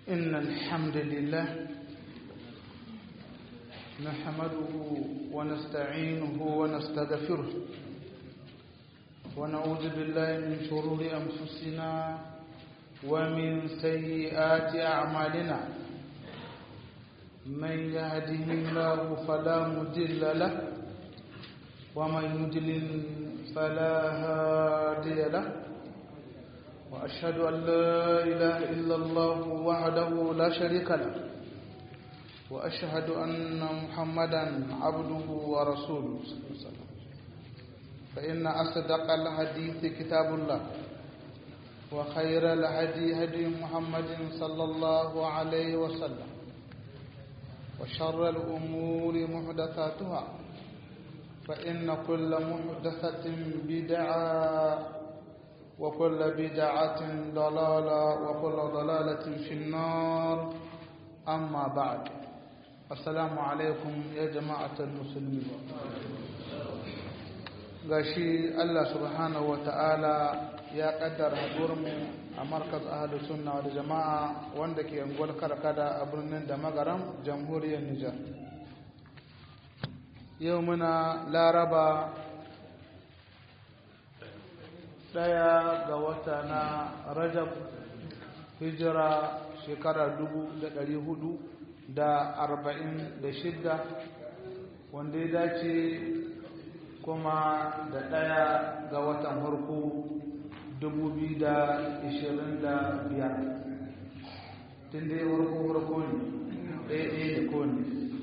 إن الحمد لله نحمده ونستعينه ونستغفره ونعوذ بالله من شرور أنفسنا ومن سيئات أعمالنا من يهده الله فلا مضل له ومن يضلل فلا هادي له وأشهد أن لا إله إلا الله وحده لا شريك له وأشهد أن محمدا عبده ورسوله صلى الله عليه وسلم فإن أصدق الحديث كتاب الله وخير الهدي هدي محمد صلى الله عليه وسلم وشر الأمور محدثاتها فإن كل محدثة بدعة وكل بدعة ضلالة وكل ضلالة في النار أما بعد السلام عليكم يا جماعة المسلمين gashi Allah subhanahu wa ta'ala ya kaddara haɗuwarmu a markaz ahalus sunna da jama'a wanda ke yanguwar karkada a birnin da magaram jamhuriyar Nijar yau muna laraba ɗaya ga wata na rajab hijira shekara dubu da ɗari hudu da arba'in da shidda wanda ya dace kuma da ɗaya ga watan farko dubu biyu da ishirin da biyar tun da ya farko farko ne ɗaya ɗaya da kowane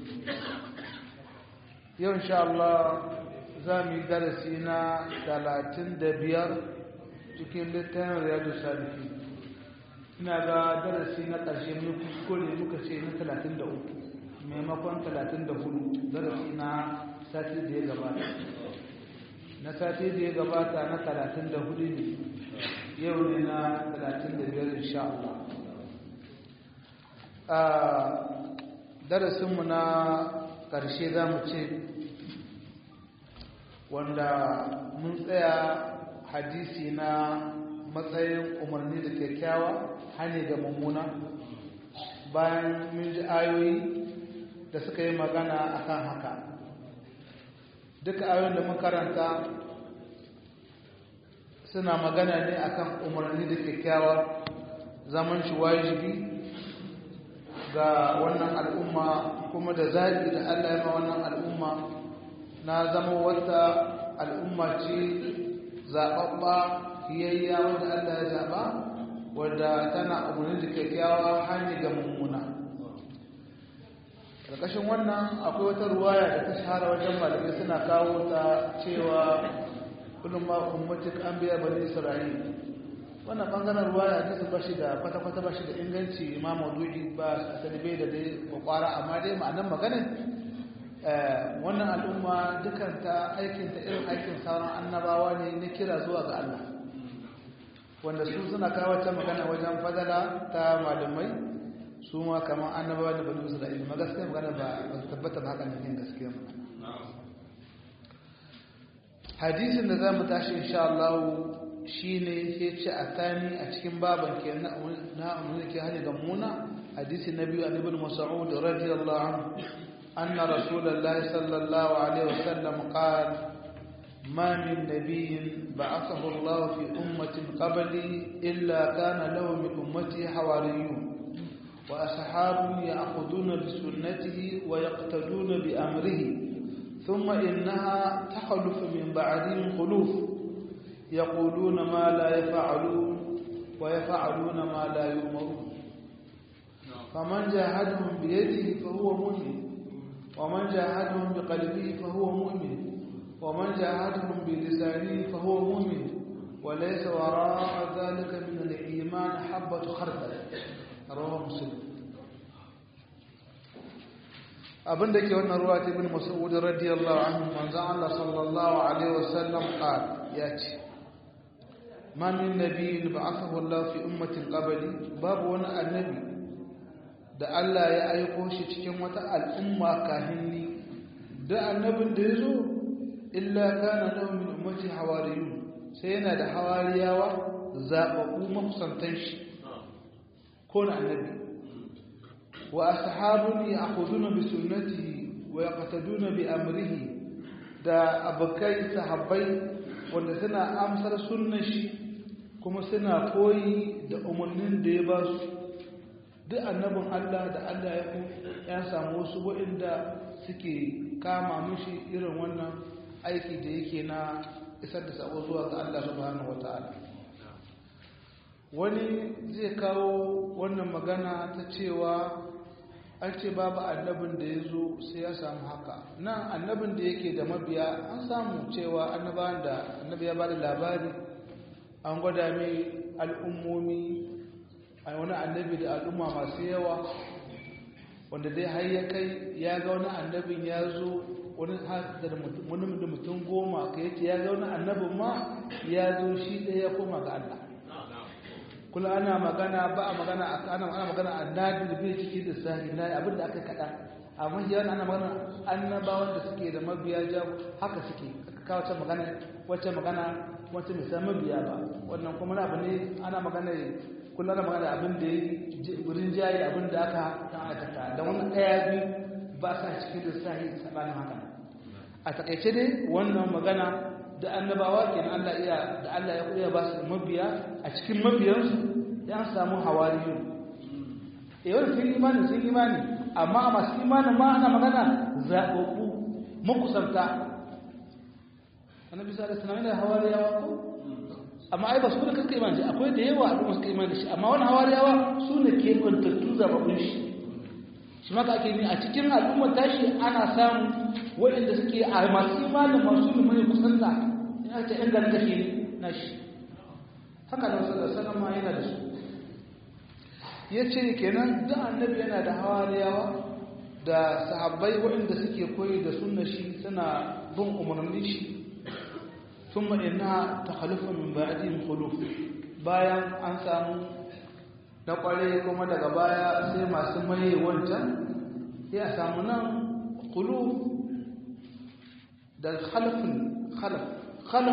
yau insha Allah za mu yi darasi na talatin da biyar cikin littafin riyadu salifi ina ga darasi na ƙarshe mai kuskure muka ce na talatin da uku maimakon talatin da hudu darasi na sati da ya gabata na sati da ya gabata na talatin da hudu ne yau ne na talatin da biyar insha Allah a darasinmu na ƙarshe za mu ce wanda mun tsaya hadisi na matsayin umarni da kyakkyawa hane da mummuna bayan mun ji ayoyi da suka yi magana akan haka duka ayoyin da makaranta suna magana ne akan umarni da kyakkyawa zaman shi wajibi ga wannan al'umma kuma da zaɓi da Allah ya ma wannan al'umma na zama wata al'umma ce zaɓaɓɓa hiyayya wanda Allah ya zaɓa wadda tana umarni da kyakkyawa hanyar ga mummuna ƙarƙashin wannan akwai wata ruwaya da ta shahara wajen malamai suna kawo ta cewa kullum ma ummatik an biya bani isra'il wannan bangaren ruwaya ta su bashi da kwata-kwata bashi da inganci ma maudu'i ba asali bai da dai kwakwara amma dai ma'anan maganin wannan al'umma dukanta aikinta irin aikin sauran annabawa ne na kira zuwa ga Allah wanda su suna kawo ta magana wajen fadala ta malamai su ma kamar annabawa da bani isra'ila ma gaskiya magana ba ba su tabbata ba haka ne yin gaskiya magana hadisin da zamu tashi insha Allah shine sai ce a tani a cikin baban ke na umma ke hali ga muna hadisi na biyu annabi Mas'ud radiyallahu anhu anna rasulullahi sallallahu alaihi wasallam qala ما من نبي بعثه الله في أمة قبلي إلا كان له من أمته حواريون وأصحاب يأخذون بسنته ويقتدون بأمره ثم إنها تخلف من بعدهم خلوف يقولون ما لا يفعلون ويفعلون ما لا يؤمرون فمن جاهدهم بيده فهو مؤمن ومن جاهدهم بقلبه فهو مؤمن ومن جاهدهم بلسانه فهو مؤمن وليس وراء ذلك من الإيمان حبة خردل رواه مسلم abin da ke wannan ruwa ta ibn mas'ud radiyallahu anhu manzon Allah sallallahu alaihi wasallam qal ya ce ma min nabiyyin ba'athahu Allah fi ummatin qabli babu wani annabi da Allah ya aiko shi cikin wata al'umma kahinni da annabin da yazo illa kana lahu min ummati hawariyun sai yana da hawariyawa zababu makusantan shi ko na annabi wa ashabun ya'khuduna bi sunnatihi wa yaqtaduna bi amrihi da abokai sahabbai wanda suna amsar sunnar shi kuma suna koyi da umarnin da ya ba su duk annabin Allah da Allah ya ya samu wasu waɗanda suke kama mishi irin wannan aiki da yake na isar da sabo zuwa ga Allah subhanahu wataala wani zai kawo wannan magana ta cewa an ce babu annabin da ya zo sai ya samu haka nan annabin da yake da mabiya an samu cewa annabawan da annabi ya bada labari an gwada mai al'ummomi a wani annabi da al'umma masu yawa wanda dai har ya kai ya ga wani annabin ya zo wani da mutum goma ka yake ya ga wani annabin ma ya zo shi ɗaya ya koma ga Allah kula ana magana ba a magana ana ana magana annabi da bai ciki da sahi na abin da aka kada amma yawan ana magana annabawan da suke da mabiya ja haka suke aka kawo ta magana wacce magana wacce mai san mabiya ba wannan kuma na abu ne ana magana kullum ana magana abin da ya wurin jayi abin da aka kan aikata da wani ɗaya biyu ba sa cikin da sahi sabanin haka a takaice dai wannan magana da annabawa kenan Allah iya da Allah ya kuya ba su mabiya a cikin mabiyansu ya samu hawariyu eh wani sun imani sun imani amma a masu imanin ma ana magana zaɓaɓɓu makusanta annabi sallallahu alaihi wasallam da hawariyawa ko amma ai ba su da kanka imani akwai da yawa al'umma suka imani shi amma wani hawariyawa su ne ke kwantattu zaɓaɓɓun shi shi maka ake ni a cikin al'ummar tashi ana samu waɗanda suke a masu imanin masu limani kusanta ya ce ‘yan ganin gashi na shi haka da wasu da sanar ma yana da su ya ce kenan duk annabi yana da hawariyawa da sahabbai waɗanda suke koyi da sunna shi suna bin umarnin shi sun ma'ina ta halifa min ba'adin khuluf bayan an samu na kware kuma daga baya sai masu maye wancan ya samu nan khuluf da khalafin khalaf khalaf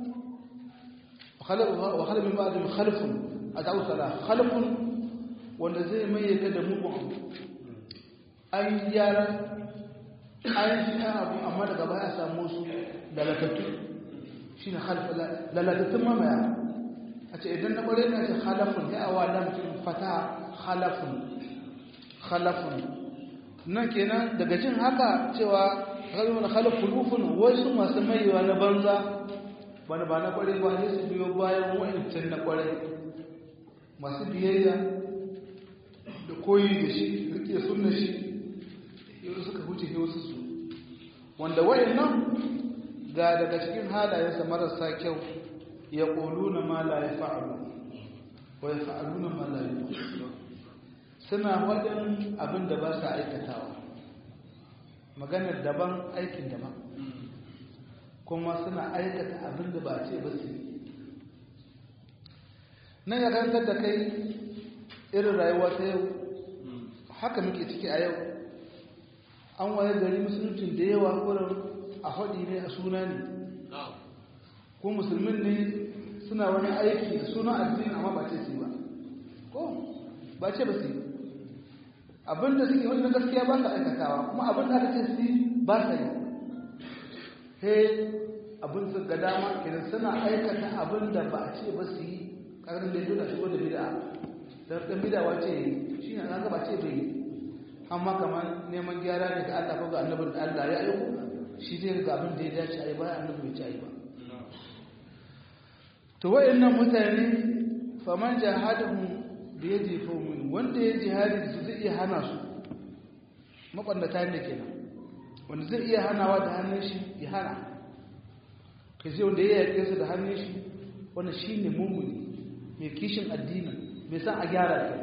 wa khalaf min ba'dihim khalafun ad'u salah khalafun wanda zai maye ka da mugun an gyara an yi abu amma daga baya samu su lalatattu shi ne lalatattun mamaya a ce idan na ƙware na ce khalafun ya awa lamfin fata khalafun khalafun nan kenan daga jin haka cewa kalmar khalaf kulufun wasu masu maiwa na banza bana ba na ƙware ba ne su biyo bayan wa'ancan na ƙware masu biyayya da koyi da shi rike sunna shi yau suka huce ne wasu su wanda wa'annan ga daga cikin halayensa marasa kyau ya ƙoluna ma la ya fa'alu wa ya fa'aluna ma la ya suna waɗin abin da ba sa aikatawa maganar daban aikin daban kuma suna aikata abin da ba a ce ba su nan ya karantar da kai irin rayuwa ta yau haka muke ciki a yau an waye gari musuluncin da yawa wurin a haɗi ne a suna ne ko musulmin ne suna wani aiki da suna addini amma ba ce su ba ko ba ce ba su abinda suke wani na gaskiya ba sa aikatawa kuma abinda aka ce su ba sa yi he abin su ga dama idan suna aikata abinda ba a ce ba su yi ƙarfin da dole shigo da bida don ɗan bida wace shi ne na gaba ce bai yi amma kamar neman gyara ne ga Allah ko ga annabin da Allah ya aiko shi zai ga abin da ya dace a yi bayan annabi bai ci a yi ba to wayannan mutane faman jahadahum bi yadi fawmin wanda ya jihadi su zai iya hana su mabandata ne kenan wanda zai iya hanawa da hannun shi ya hana kai sai wanda ya yake su da hannun shi wannan shine mumuni mai kishin addini mai san a gyara ke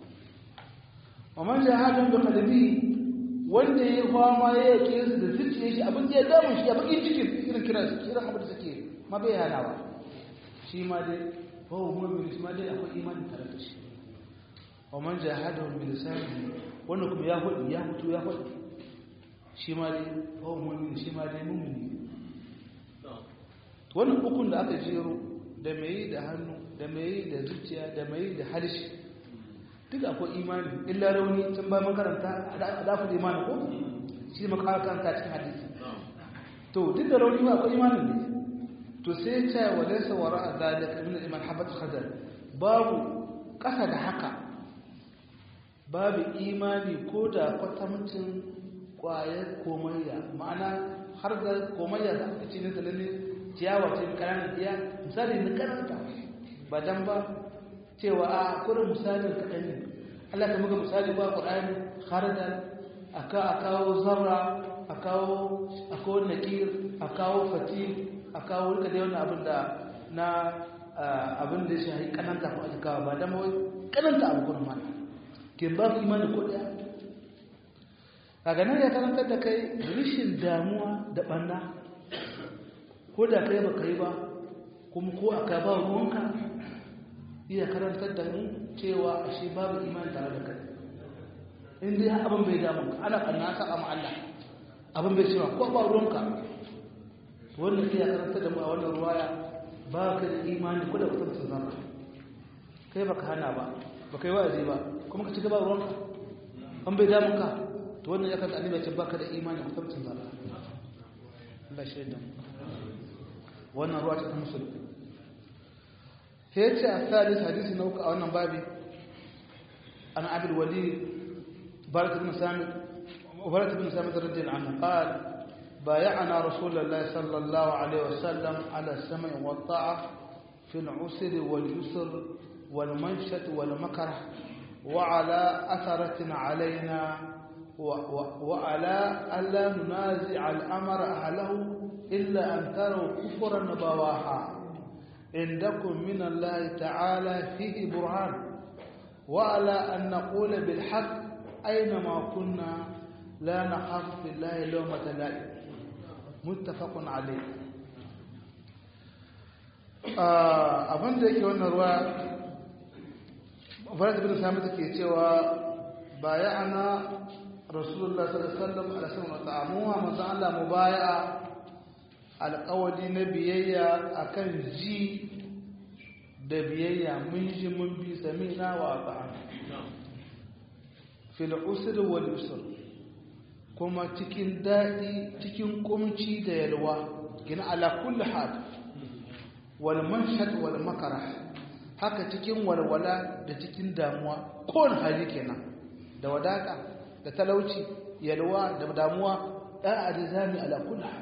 waman jahadahum bi qalbi wanda ya fama ya yake su da zuciya shi abin da ya damu shi a bakin cikin irin kira su kiran abin da suke ma bai hanawa shi ma dai bawo mu'min shi ma dai akwai imani tare da shi wa man jahadahu bi lisanihi wanda kuma ya hudu ya mutu ya hudu shi ma dai bawo mu'min shi ma dai mu'mini wannan ukun da aka jero da mai da hannu da mai da zuciya da mai da harshe duk akwai imani illa rauni tun ba makaranta a dafa imani ko shi ne makaranta cikin hadisi to duk da rauni ba akwai imanin ne to sai ya ce wa laysa wara zalika min al-iman habat khadar babu kasa da haka babu imani ko da kwatamcin kwayar komayya ma'ana har da komayya da aka ce ne da lalle ciyawa ce kananan iya misali na karanta ba dan ba cewa a kurin misalin kaɗan ne Allah ka muka misali ba Qur'ani har da aka kawo zarra a kawo a kawo nakir a kawo fati a kawo rika da wannan abin da na abin da ya shahi kananta ko aka kawo ba dan wai kananta abu kuma mana kin ba ku imani ko daya kaga nan ya karanta da kai rishin damuwa da banna ko da kai ba kai ba kuma ko aka ba ruwanka iya karantar da mu cewa ashe babu imani tare da kai in dai abin bai damu ka ana kanna sa amma Allah abin bai cewa ko ba ruwanka wannan iya karantar da mu a wannan ruwaya ba ka da imani ko da kusan zama kai baka hana ba baka yi wa'azi ba kuma ka ci gaba ruwanka an bai damu ka to wannan ya kan annabi ce baka da imani ko kusan zama Allah shaidan wannan ruwa ta musulmi هيتي الثالث حديث نوك أو النبابي أنا عبد الوليد بارك بن سامد وبارك بن سامد رضي الله عنه قال بايعنا رسول الله صلى الله عليه وسلم على السمع والطاعة في العسر واليسر والمنشة والمكره وعلى أثرة علينا وعلى ألا ننازع الأمر أهله إلا أن تروا كفرا بواحا عندكم من الله تعالى فيه برهان وعلى أن نقول بالحق أينما كنا لا نخاف في الله لومة لائم متفق عليه abin da yake wannan ruwa farat bin sami take cewa baya ana rasulullah sallallahu alaihi wasallam ala sallallahu ta'amuwa manzo Allah mubaya'a alƙawari na biyayya akan ji da biyayya mun ji mun bi samina wa ata'an fil usr wal yusr kuma cikin daɗi cikin kumci da yalwa gina ala kulli hal wal manshad wal makara haka cikin walwala da cikin damuwa kowane hali kenan da wadaka da talauci yalwa da damuwa da'a da zami ala kulli hal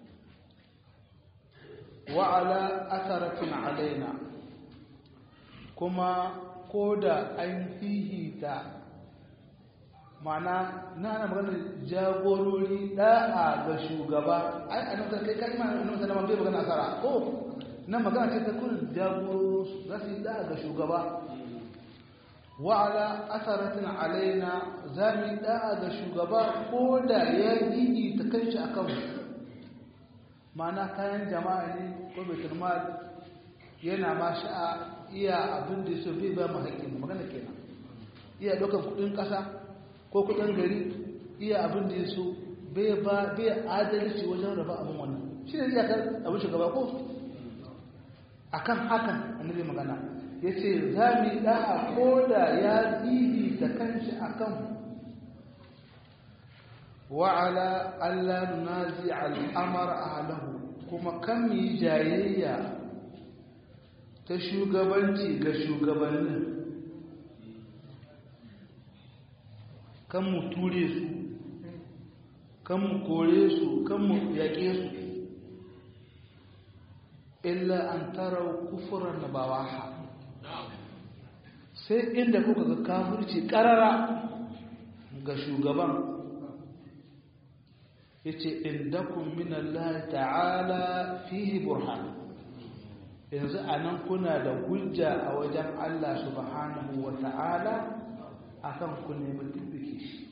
wa ala atharatin alaina kuma ko da an fihita mana na ana magana jagorori da'a ga shugaba ai a nan kai kalma a nan sallama bai magana asara ko nan magana ce ta kun jagorori za su yi da'a ga shugaba wa ala asaratin alaina za mu yi da'a ga shugaba ko da ya yi ta kanshi a kanmu mana kayan jama'a ne ko baitul mal yana ma sha'a iya abin da so bai ba mu haƙƙin magana kenan iya ɗaukar kuɗin ƙasa ko kuɗin gari iya abin da ya so bai ba bai adalci wajen raba abin wannan shi ne iyakar abin shugaba ko akan hakan annabi magana ya ce za mu yi ɗa'a ko da ya zibi ta kanshi a kan wa'ala Allah nunazi al'amar ahlahu kuma kan mu yi jayayya ta shugabanci ga shugabannin kan mu ture su kan mu kore su kan mu yaƙe su illa an tarau kufuran na bawaha sai inda kuka ga kafirci ƙarara ga shugaban ya ce indakun minallahi ta'ala fihi burhan yanzu a nan kuna da hujja a wajen Allah subhanahu wa ta'ala a kan ku nemi dubbike shi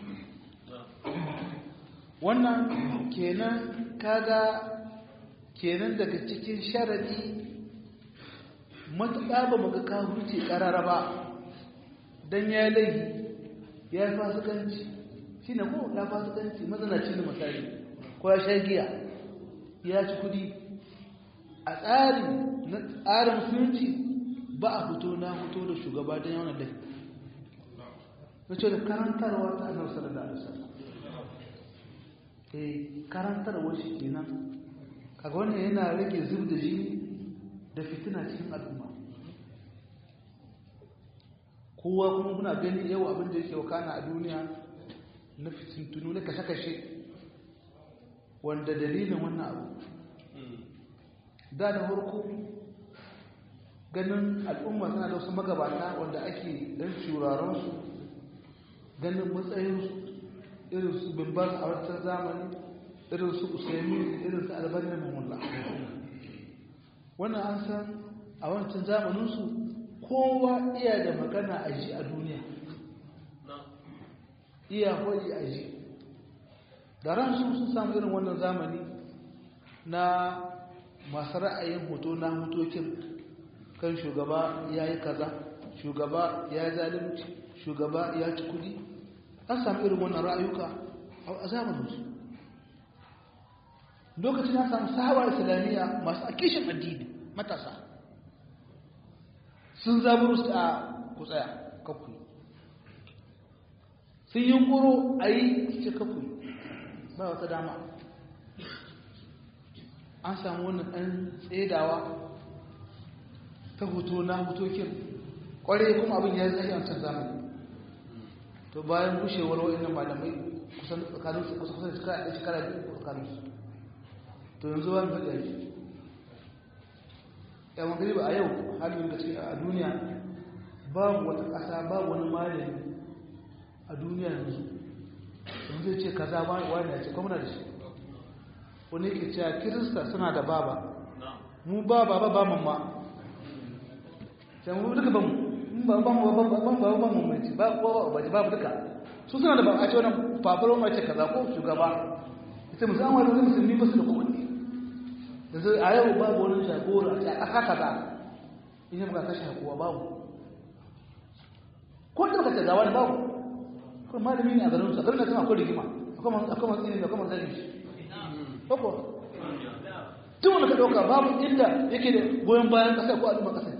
wannan kenan kaga kenan daga cikin sharadi matuƙa ba muka kawo ce ƙarara ba don ya laihi ya yi fasikanci shi ne ko ya fasikanci mazanaci da misali ko ya sha giya ya ci kudi a tsari na tsarin musulunci ba a fito na fito da shugaba don yawan laihi ya ce da karantarwa ta annabi sallallahu alaihi wasallam eh karantarwa shi kenan kaga wannan yana rage zub da jini da fitina cikin al'umma kowa kuma kuna gani yau abin da yake wakana a duniya na fitintunu na kashe-kashe wanda dalilin wannan abu da da farko ganin al'umma suna da wasu magabata wanda ake dan shurarensu ganin matsayinsu irin su bimbas a wancan zamani irin su usaimi irin su albanin mamulla wannan an san a wancan zamaninsu kowa iya da magana a ji a duniya iya hoyi a ji da ransu sun samu irin wannan zamani na masu ra'ayin hoto na hotokin kan shugaba ya yi kaza shugaba ya yi zalimci shugaba ya ci kudi an samu irin wannan ra'ayuka a zamaninsu lokacin ya samu sahawa islamiyya masu akishin addini matasa sun zaburu su a kutsaya kakwai sun yi kuro a yi ce kakwai ba wata dama an samu wannan ɗan tsedawa ta hoto na hotokin ƙware kuma abin ya zai yantar zamani to bayan gushewar wa'annan malamai kusan tsakaninsu kusa kusa da shekara biyu tsakaninsu to yanzu wani faɗi ake yawon gari ba a yau halin da ce a duniya babu wata ƙasa babu wani malami a duniya yanzu yanzu zai ce kaza wani ya ce kwamna da shi wani ke cewa kirista suna da baba mu ba baba ba mamma sai mu duka ban ba ban ba ban ban ba ban mu mai ba ko ba ba duka su suna da ba a ce wannan fafaro mai ce kaza ko shugaba ita musamman wani musulmi ba su da kowanne yanzu a yau babu wani jagora a ƙasa kaza in yi muka kashe kowa babu ko da ka gawa ne babu kuma malami ne a garin sa garin da tana akwai rigima akwai masu ne da kuma zagi shi ko tun wanda ka ɗauka babu inda yake da goyon bayan ƙasa ko al'umma ƙasa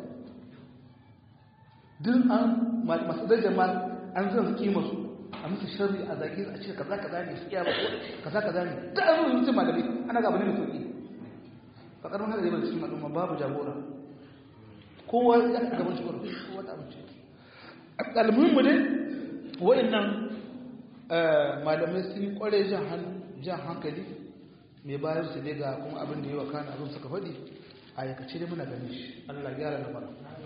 duk an masu darajar ma an zan su kima su a musu shari a zage a ce kaza kaza ne su iya ba kaza kaza ne da an zuwa mutum malami ana gaba ne mai sauƙi ba ƙarfin haka zai bane cikin al'umma babu jagora kowa ya ka gaban shi kowa ta amince almuhimmu dai wa'annan malamai sun yi kware jan hankali mai bayar su ne ga kuma abin da yi wa kana abin suka faɗi a yakace dai muna gani shi allah gyara na fara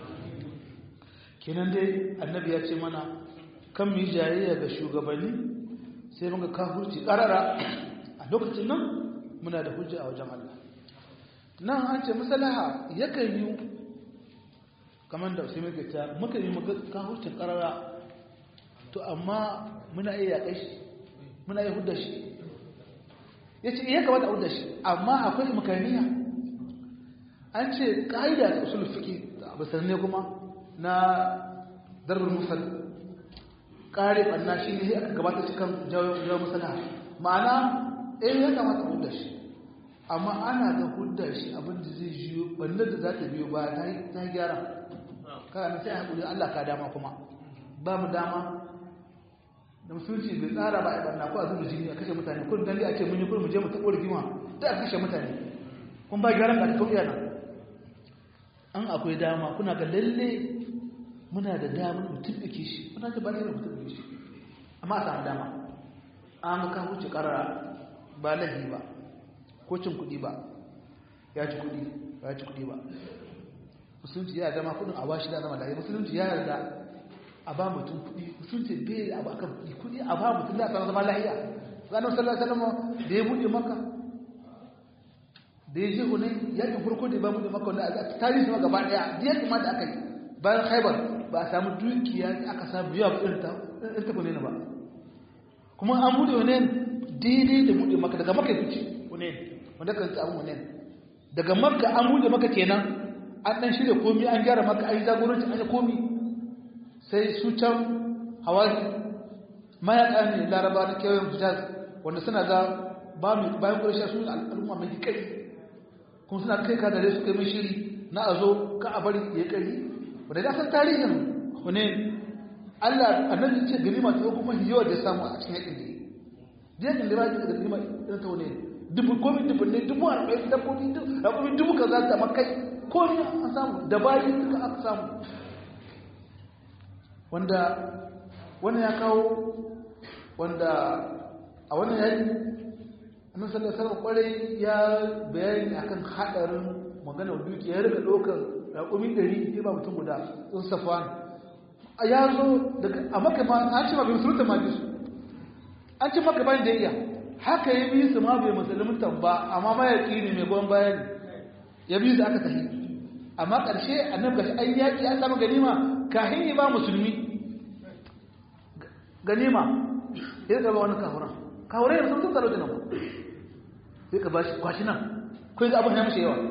kenan dai annabi ya ce mana kan mu yi jayayya ga shugabanni sai muka kafurci ƙarara a lokacin nan muna da hujja a wajen allah nan an ce masalaha yakan yi kamar da sai muka ta muka yi muka kafurcin ƙarara to amma muna iya yaƙai shi muna iya hudda shi ya ce iya kamata a hudda shi amma akwai makaniya an ce ƙa'ida da usul fiƙi da abu sanne kuma na darar musal ƙare ɓanna shi ne aka gabata cikin jawo masana ma'ana eh ya kamata a hudda shi amma ana da hudda shi abinda zai jiyo ɓannar da za ta biyo ba ta gyara kana sai a haƙuri Allah ka dama kuma ba mu dama da musulunci bai tsara ba a barna ko a zuba jini a kashe mutane kun dan a ce mun yi kun mu je mu taɓo rigima da a kashe mutane kun ba gyaran da ta nan an akwai dama kuna ga lalle muna da damar mutum da shi muna da bane mutum da shi amma a samu dama an ka wuce karara ba lahi ba ko cin kuɗi ba ya ci kuɗi ba ya ci kuɗi ba musulunci ya dama kuɗin a bashi da zama da musulunci ya yarda a ba mutum kuɗi sun ce bai abu akan kuɗi kuɗi a ba mutum da zama lahiya zanen sallallahu alaihi wasallam da ya buɗe maka da ya je hune yakin farko da ya ba buɗe maka wanda a tarihi ma gaba ɗaya da yakin ma da aka yi bayan haibar ba a samu dukiya aka samu yawa irin ta irin ta hune ba kuma an buɗe hune daidai da buɗe maka daga maka ya fice hune wanda kan ta abu hune daga maka an buɗe maka kenan an ɗan shirya komi an gyara maka an yi jagoranci an yi komi sai su can hawaii mayaka ne laraba na kewayen hijaz wanda suna ga bayan ƙarshe su al'umma mai kai kuma suna kai ka dare su kai mai shiri na a zo ka a bari ya kari wadda ya san tarihin hune Allah annabi ce ganima ta kuma yawa da samu a cikin yakin da yakin da ba ya ganima irin ta wani dubu komi dubu ne dubu arba'in dabbobi dabbobi dubu ka za ta makai ko ne an samu da bayi duka aka samu wanda wani ya kawo wanda a wannan yayi annabi sallallahu alaihi wasallam kwarai ya bayani akan hadarin maganar dukiya ya riga dokar raƙumi 100 sai ba mutum guda sun safwan a ya zo daga a maka ma an ce ma bai musulunta ma bisu an ce maka bayan da iya haka ya bi su ma bai musulunta ba amma ma ya ƙini mai gwan bayan ya bi su aka tafi amma ƙarshe annabi gashi ai yaƙi an samu ganima kahin yi ba musulmi ganima ya gaba wani kahuran kahuran yanzu sun tsaro da nan sai ka bashi kwashi nan kai ga abin ya mashi yawa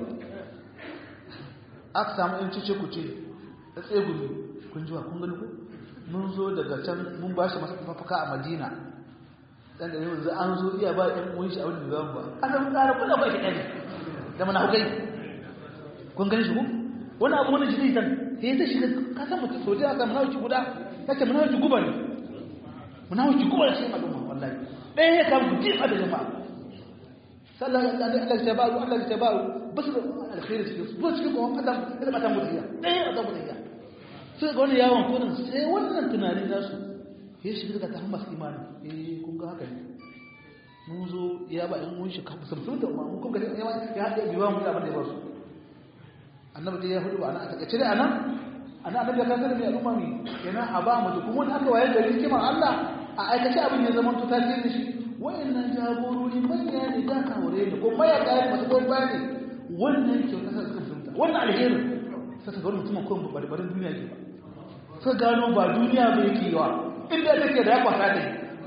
aka samu yan cice kuce da tsegumi kun ji wa kun gani ku mun zo daga can mun ba shi mafaka a madina dan da yanzu an zo iya ba ɗan uwan shi a wani biyan ba an zama tsara kuna ba shi ɗani da mana hukai kun gani shi ku wani abu wani jini tan sai ya shiga ka san mutum soja aka munawuci guda ya ce munawuci guba ne munawuci guba ne shi al'umma wallahi ɗaya ya kama ku jifa da jama'a sallallahu alaihi Allah ya ba'u Allah ya ba'u basu da alkhairi cikin su cikin kuma adam da mata mutiya ɗaya adam mutiya sai ga wani yawon kodin sai wannan tunanin nasu ya shiga daga tahon masu imani eh kun ga haka ne mun zo ya ba in mun shi ka musamman da mun kun ga ya haɗe biwa mu abin da ya ba su annabi dai ya hudu ba ana a takaice dai anan ana annabi ya kasar da al'umma mi yana a ba mu kuma wani aka wayar da hikimar Allah a aikace abin ya zama to tasiri da shi wayannan jagorori manya ne da kawure ne ko maya kayan masu gwamba ne wannan kyauta sa suka fahimta wannan alherin sai ta ga mutumin ko barbarin duniya ke ba suka gano ba duniya ba yake yawa inda take da ya kwasa da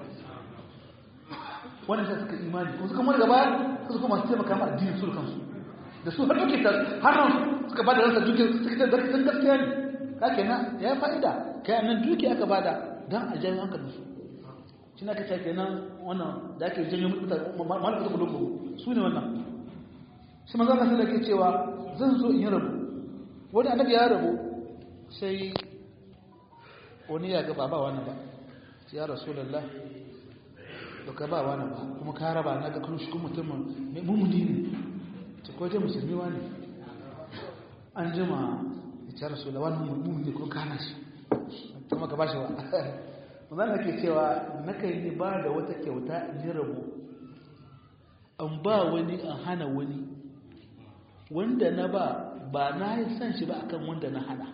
wannan sai suka imani kuma suka mara gaba suka kuma su taimaka ma addinin su kansu da su har duke har nan suka bada ransa duke suka ta zarkin gaskiya ne ka kenan ya fa'ida kai nan duke aka bada dan a janyo hankalin su shi na kace kenan wannan da ake janyo mutane malamin da kulubu su ne wannan shi manzo Allah sai yake cewa zan zo in yi rabu wani annabi ya rabu sai wani ya ga ba ba wani ba ya rasulullah to ka ba wani ba kuma ka raba na ga kun shi kuma mutum mai mumuni ne ta kwaje musulmi wani an jima ya ce rasulullah wani mumuni ne kuma kana shi kuma ka ba shi ba wannan da ke cewa na kai ni ba da wata kyauta in yi rabu an ba wani an hana wani wanda na ba ba na yi san shi ba akan wanda na hana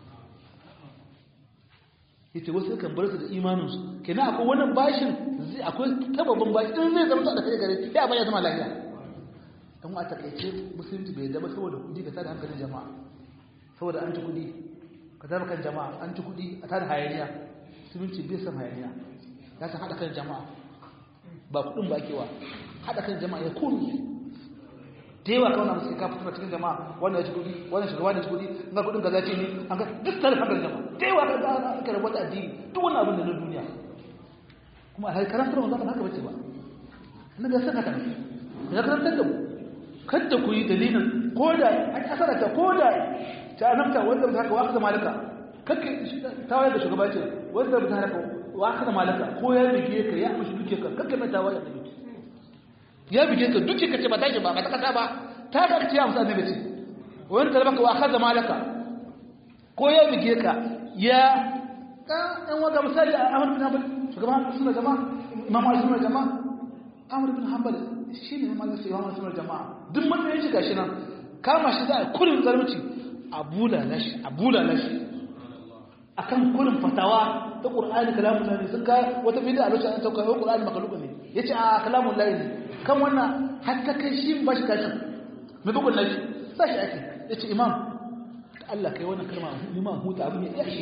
yace wasu kan bar su da imaninsu kenan akwai wannan bashin zai akwai tababban bashi in zai zama da kai gare ya baya zama lafiya dan wa takaice musulunci bai da ba saboda kudi ka tada hankalin jama'a saboda an ci kudi ka tada kan jama'a an ci kudi a tada hayaniya musulunci bai san hayaniya ya san hada kan jama'a ba kudin ba kewa hada kan jama'a ya kunu da yawa kawai musu ka fito cikin jama'a wannan ya ci kudi wannan shugaba ne ci kudi ga kudin gaza ce ne an ga duk tare hankali jama'a da yawa ka ga aka rabuta addini duk wannan abin da na duniya kuma a karantar mu zaka haka bace ba annabi ya saka kana ya karantar da mu kada ku yi dalilin ko da an asara ta ko da ta annabta wanda ba haka wa aka malaka kake tawaye da shugaba ce wanda ba haka wa aka malaka ko ya bige ka ya amshi duke ka kake mai tawaye da duke ya bige ka duke ka ce ba tashi ba ba ta kasa ba ta da ka ce amsa annabi ce wanda da baka wa aka malaka ko ya bige ka ya ka dan wanda misali Ahmad bin Hanbal shugaban sunna jama'a imam sunna jama'a Ahmad bin Hanbal shine imam sunna sunna jama'a duk matsayin shi gashi nan kama shi za a kurin zarmuci a bulala shi a bulala shi akan kurin fatawa ta Qur'ani kalamun lahi sun ka wata bid'a a lokacin an sauka wa Qur'ani makhluq ne yace a kalamun lahi ne kan wannan har ta kai shi ba shi kashin mai bugun lahi sai shi ake yace imam Allah kai wannan kalma ni ma huta abin ya shi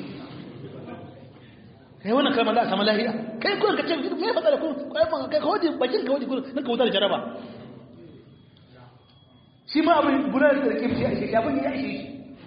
kai wannan kalma da sama lahiya kai kurin ka ce me matsala ku kai ban kai kawai bakin ka waje kurin nan ka wuta da jaraba shi ma abin gudanar da rike shi a shi abin ya shi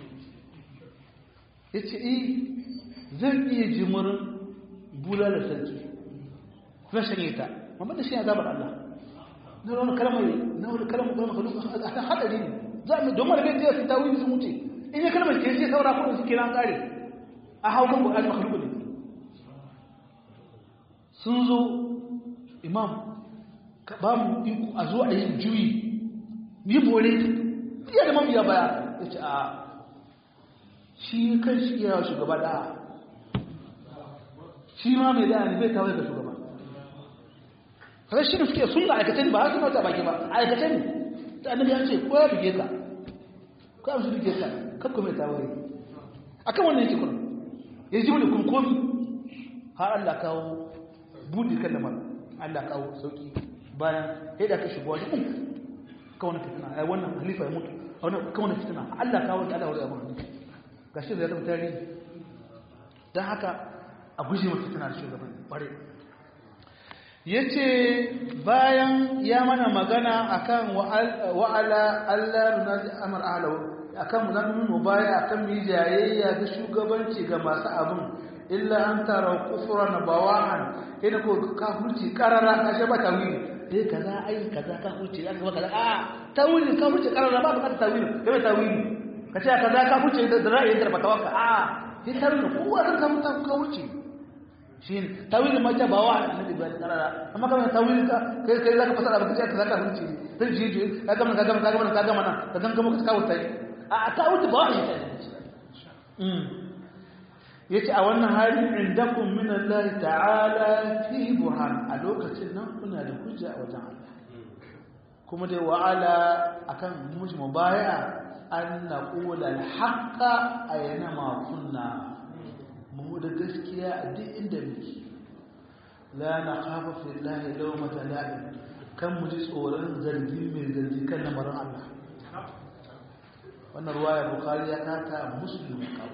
ya ce i zan iya jimurin bula da sarki zan shanye ta mamman da shi ya zabar Allah na wani kalmar na wani kalmar kuma makalu a hadari ne za mu don mara gajiya sun tawi sun wuce in ya kalmar ke sai saura kudin suke nan kare a hau kan bukatun makalu ne sun zo imam ka ba mu iko a zo a yi juyi yi bore iya da mabiya baya ya ce a shi kan shi iya shugaba da shi ma mai da ne bai tawaye ga shugaba kada shi ne suke sunna aikace ne ba har suna ta baki ba aikace ne ta annabi ya ce ko ya buge ka ko ya buge ka kan kuma ta wuri akan wannan yake kuma ya ji wani kunkomi har Allah kawo budi kan lamar Allah kawo sauki bayan sai da ka shigo wani kun ka wani fitina ai wannan khalifa ya mutu wannan ka wani fitina Allah kawo da Allah wuri abun gashi da ya zama tarihi dan haka a guje mata fitina da shugaban bare ya ce bayan ya mana magana akan wa'ala Allah nunazi amar ahalau akan mu zan mu baya akan mu jayayya da shugabanci ga masu abin illa an tara kufra na bawahan ina ko kafirci karara kashe ba tawili eh kaza ai kaza kafirci aka ba kaza a tawili kafirci karara ba ka tawili kai tawili kace kaza kafirci da ra'ayin da baka waka a sai tawili kowa zan ka mutan kafirci shine tawilin ma ba wa annabi ba karara amma kamar tawilin ka kai kai zaka fasara baka ce zaka hunci sai ji ji ka gama ka gama ka gama ka gama nan ka ganga muka kawo tai a tawilin ba wa shi mm yace a wannan hali indakum min Allah ta'ala fi burhan a lokacin nan kuna da hujja a wajen Allah kuma dai wa'ala akan muji mubaya an naqula al-haqqa ayna ma kunna mu da gaskiya a duk inda muke la na kafa fillahi lawmata la'in kan mu ji tsoron zargi mai zargi kan lamarin Allah wannan ruwaya bukari ya kata muslim kawo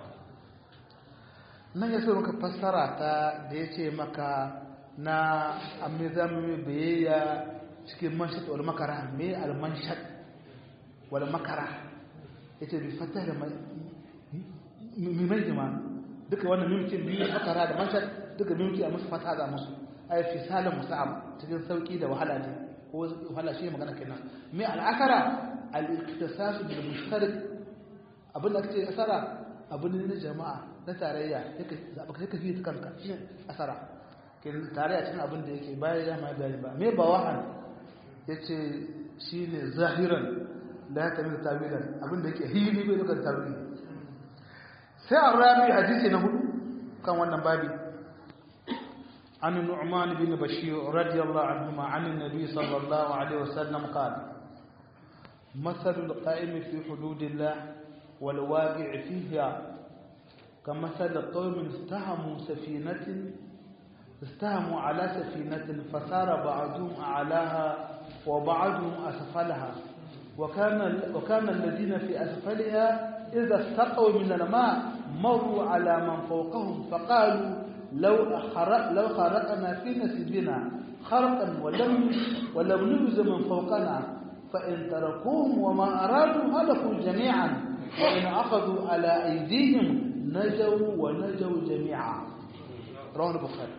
nan ya so maka fassara ta da ya ce maka na amizamin biyayya cikin manshat wal makara mai almanshat wal makara ya ce bi fata da mai jima duka wannan mimkin biyu makara da mashar duka mimki a musu fata da musu ai fi salin musa'ab cikin sauki da wahala ne ko wahala shi magana kenan me al'akara al-iktisasu bil mushtarik abin da kace asara abin ne na jama'a na tarayya yake zaba kai ka fi kanka shi asara kenan tarayya cikin abin da yake bayan ya mai bayani ba me ba wahan yace shine zahiran la tamil tawilan abin da yake hili bai dukan tawili sai an rami hadisi na hudu kan wannan babi عن النعمان بن بشير رضي الله عنهما عن النبي صلى الله عليه وسلم قال مثل القائم في حدود الله والواقع فيها كمثل قوم استهموا سفينة استهموا على سفينة فسار بعضهم أعلاها وبعضهم أسفلها وكان وكان الذين في أسفلها إذا استقوا من الماء مروا على من فوقهم فقالوا لو أخرق لو خرقنا في نسبنا خرقا ولم ولم نبز من فوقنا فإن تركوهم وما أرادوا هلكوا جميعا وإن أخذوا على أيديهم نجوا ونجوا جميعا رواه البخاري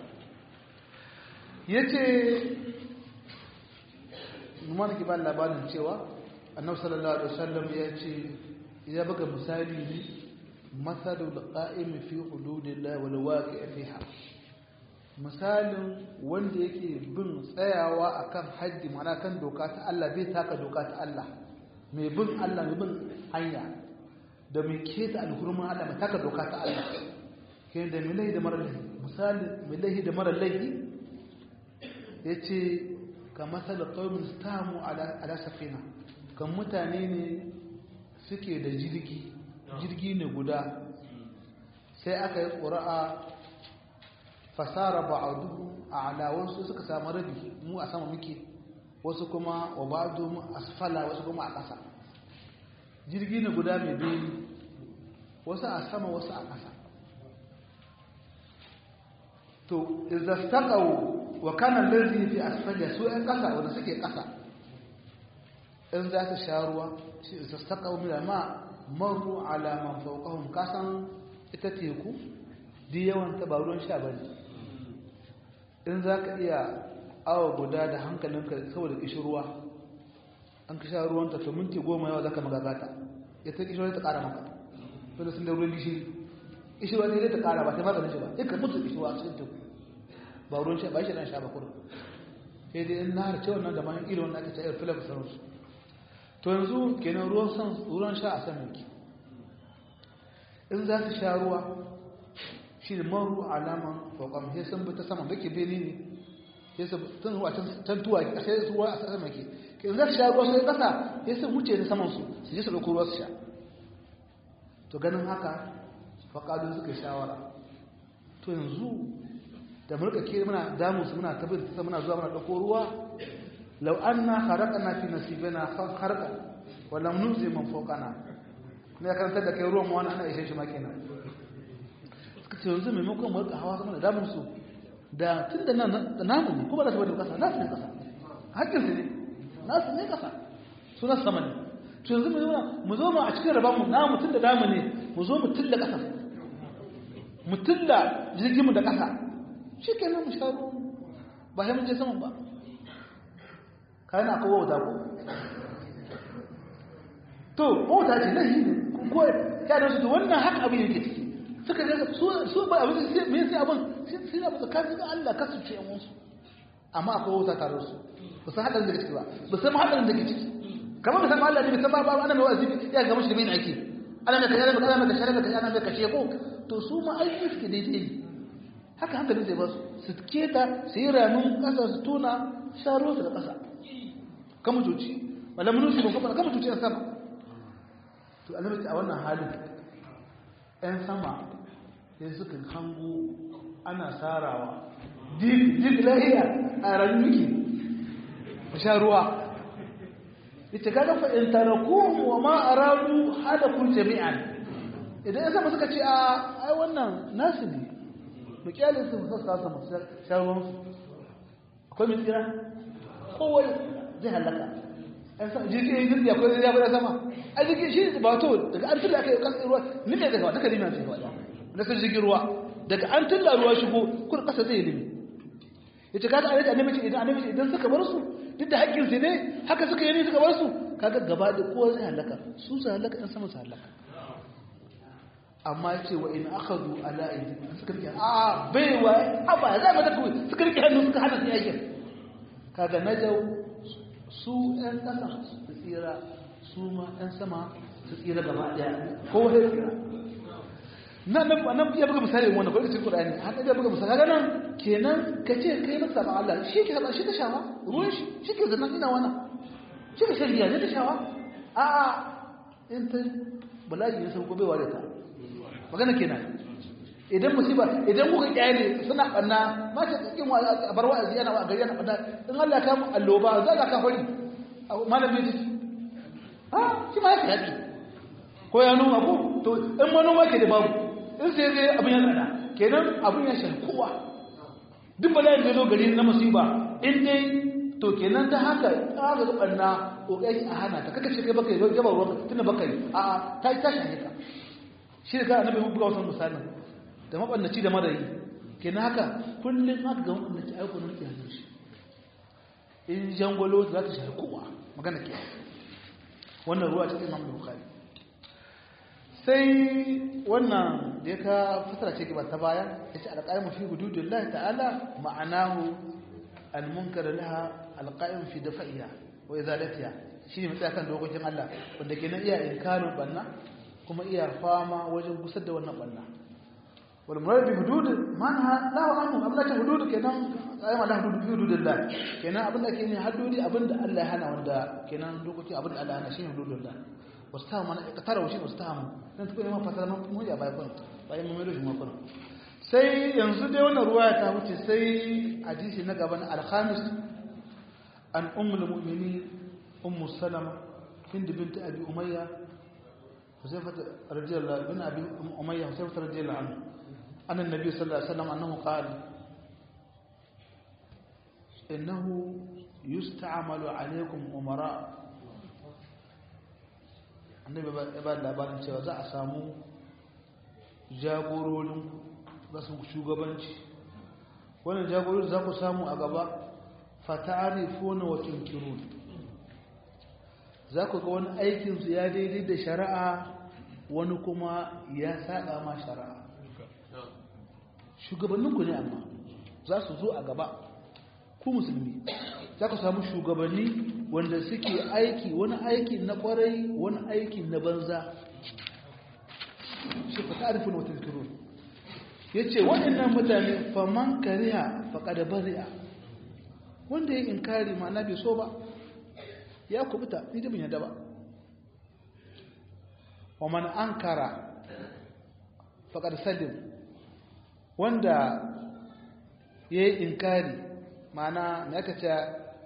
yace mun ki ba labarin cewa annabi sallallahu alaihi wasallam ya ce ya buga misali ne masalul qa'im fi hududillah wal waqi' fiha misalin wanda yake bin tsayawa akan haddi mana kan doka ta Allah bai taka doka ta Allah mai bin Allah mai bin hanya da mai keta alhurman Allah mai taka doka ta Allah ke da mai laihi da mara laihi misali mai laihi da mara laihi yace ka masal qaumin stamu ala ala safina kan mutane ne suke da jirgi jirgi ne guda sai aka yi ƙura'a fasara ba'aduhu a alawansu suka samu rabi mu a sama muke wasu kuma wa ba'adu mu asfala wasu kuma a ƙasa jirgi ne guda mai biyu wasu a sama wasu a ƙasa to izastaqaw wa kana allazi fi asfali su ɗan ƙasa wanda suke ƙasa in za su sha ruwa shi izastaqaw min ma maru ala man fawqahum kasan ita teku di yawan ta ba ruwan sha bane in za ka iya awa guda da hankalinka saboda kishirwa an ka sha ruwanta to minti goma yawa za ka magagata ya ta kishirwa ta kara maka dole sun da ruwan gishiri kishirwa ne zai ta kara ba sai maganin shi ba ya ka mutu kishirwa cikin teku ba ruwan sha ba shi dan sha ba kudu sai dai in nahar ce wannan da man irin wannan aka ce irin filaf sauransu to yanzu kenan ruwan san ruwan sha a saman ki in za su sha ruwa shi da maru alaman fokam sai sun bi ta sama bake bene ne sai su tun ruwa can tuwa a sai su ruwa a sama ke in za su sha ruwa sai kasa sai sun wuce da saman su su je su ɗauko ruwa su sha to ganin haka faƙadun suka shawara to yanzu da mulka ke muna damu su muna tabbata ta muna zuwa muna ɗauko ruwa lau an na haraka na fi nasibina harka wala nuzi man fokana ne karantar da kai ruwan wani ana ishe shi ma kenan suka ce yanzu maimakon mulka hawa sama da damun su da tun da namu ne kuma da su bane kasa nasu ne kasa hakkin su ne nasu ne kasa su nasu sama ne to yanzu mu zo mu zo mu a cikin rabanmu namu tun da namu ne mu zo mu tilla kasa mu tilla jirgin mu da kasa shi ke nan mu sha ruwan ba sai mun je saman ba kayan akwai wauta ko to wauta ce nan shi ne ko ya da su wannan haka abin yake ciki suka ga su su ba abin sai me sai abin sai abin tsakanin da Allah ka su ce yan wasu amma akwai wauta tare da su ba san hadarin da ke ciki ba ba san hadarin da ke ciki kamar musamman Allah ne musamman ba ana mai wazi ya ga mushi da bin ake ana mai kaza ana mai kaza ana mai kaza ana mai kashe ko to su ma aiki suke daidai ne haka hankalin zai ba su su keta su yi ramin ƙasa su tona sharo su da ƙasa kama cuci wala mun su kuma kama cuci a sama to annabi a wannan halin ɗan sama sai suka hango ana sarawa dik dik lahiya a ranmiki a sha ruwa ita kaga fa in tarakuhum wa ma aradu hadakum jami'an idan ya sama suka ce a ai wannan nasu ne mu kyale su su sa mu shawon su akwai mai tsira kowai zai halaka an sa jirgin yin jirgi akwai zai yafi da sama a jirgin shi ba to daga an tulla aka yi kan ruwa nime daga wata kalima ce wada na sun jirgin ruwa daga an tulla ruwa shigo kur kasa zai limi ya ce kaga alaƙa annabi ce idan annabi ce idan suka bar su duk da haƙƙin su ne haka suka yi ne suka bar su kaga gaba da kowa zai halaka su su halaka ɗan sama su halaka amma ce wa in akhadhu ala aidi suka rike a bai wa aba za mu tafi suka rike hannu suka hana su aikin kaga najau su ɗan ƙasa su tsira su ma ɗan sama su tsira gaba ɗaya ko wani tsira na nan nan ya buga misali wannan ko cikin Qur'ani har da buga misali kaga nan kenan kace kai masa ba Allah shi ke shi ta shawa ruwan shi shi ke zannan ina wannan shi ke shari'a ne ta shawa a a in ta bala'i ya sauko bai ware ta magana kenan idan musiba idan kuka kyale suna banna ma ta cikin a bar wa'azi yana wa gari yana banna in Allah ka mu alloba za ka fari malami ji ha shi ma yake haɗi ko ya noma ko to in manoma ke da babu in sai zai abin ya tsada kenan abin ya shafi kowa duk bala'in da zo gari na musiba in dai to kenan ta haka ta ga banna kokari a hana ta kaka ce kai baka yi gaba ruwa tunda baka yi a'a ta ta shafe ka shi da annabi mun buga wannan misalin da mabannaci da marayi kenan haka kullum aka ga mabannaci aiko nan kiyaye shi in jangwalo za ta shafi kowa magana ke wannan ruwa cikin Imam Bukhari sai wannan da ya ka fasara ce gaba ta baya yace alqaimu fi hududillahi ta'ala ma'anahu almunkar laha alqaim fi dafa'iha wa izalatiha shi ne mutsakan dokokin Allah wanda kenan iya inkarin banna kuma iya fama wajen gusar da wannan banna wal murad bi hudud manha la wa anhu abla ta hudud kenan ayyama la hudud bi hududillah kenan abin da ke ne haddodi abin da Allah ya hana wanda kenan dokoki abin da Allah ya hana shine hududillah wastahu mana katara wa shi wastahu dan tuko ne ma fasara mun ya bai kun bai mun mai mu kun sai yanzu dai wannan ruwaya ta wuce sai hadisi na gaban al-khamis an ummul mu'minin ummu salama hind bint abi umayya حذيفة رضي الله بن أبي أمية حذيفة رضي الله عنه أن النبي صلى الله عليه وسلم أنه قال إنه يستعمل عليكم أمراء annabi ya ba labarin cewa za a samu jagororin za su shugabanci wannan jagororin za ku samu a gaba fata'arifuna wa tunkirun za ku ga wani aikinsu ya daidai da shari'a wani kuma ya saba ma shari'a shugabanninku ne amma za su zo a gaba ku musulmi za ku samu shugabanni wanda suke aiki wani aiki na kwarai wani aiki na banza shi fa ta'rifun wa tadhkurun yace waɗannan mutane faman kariha faqad bari'a wanda ya inkari ma'ana bai so ba ya kubuta ni da bin yadda ba wa man ankara faqad salim wanda ya yi inkari mana na ka ce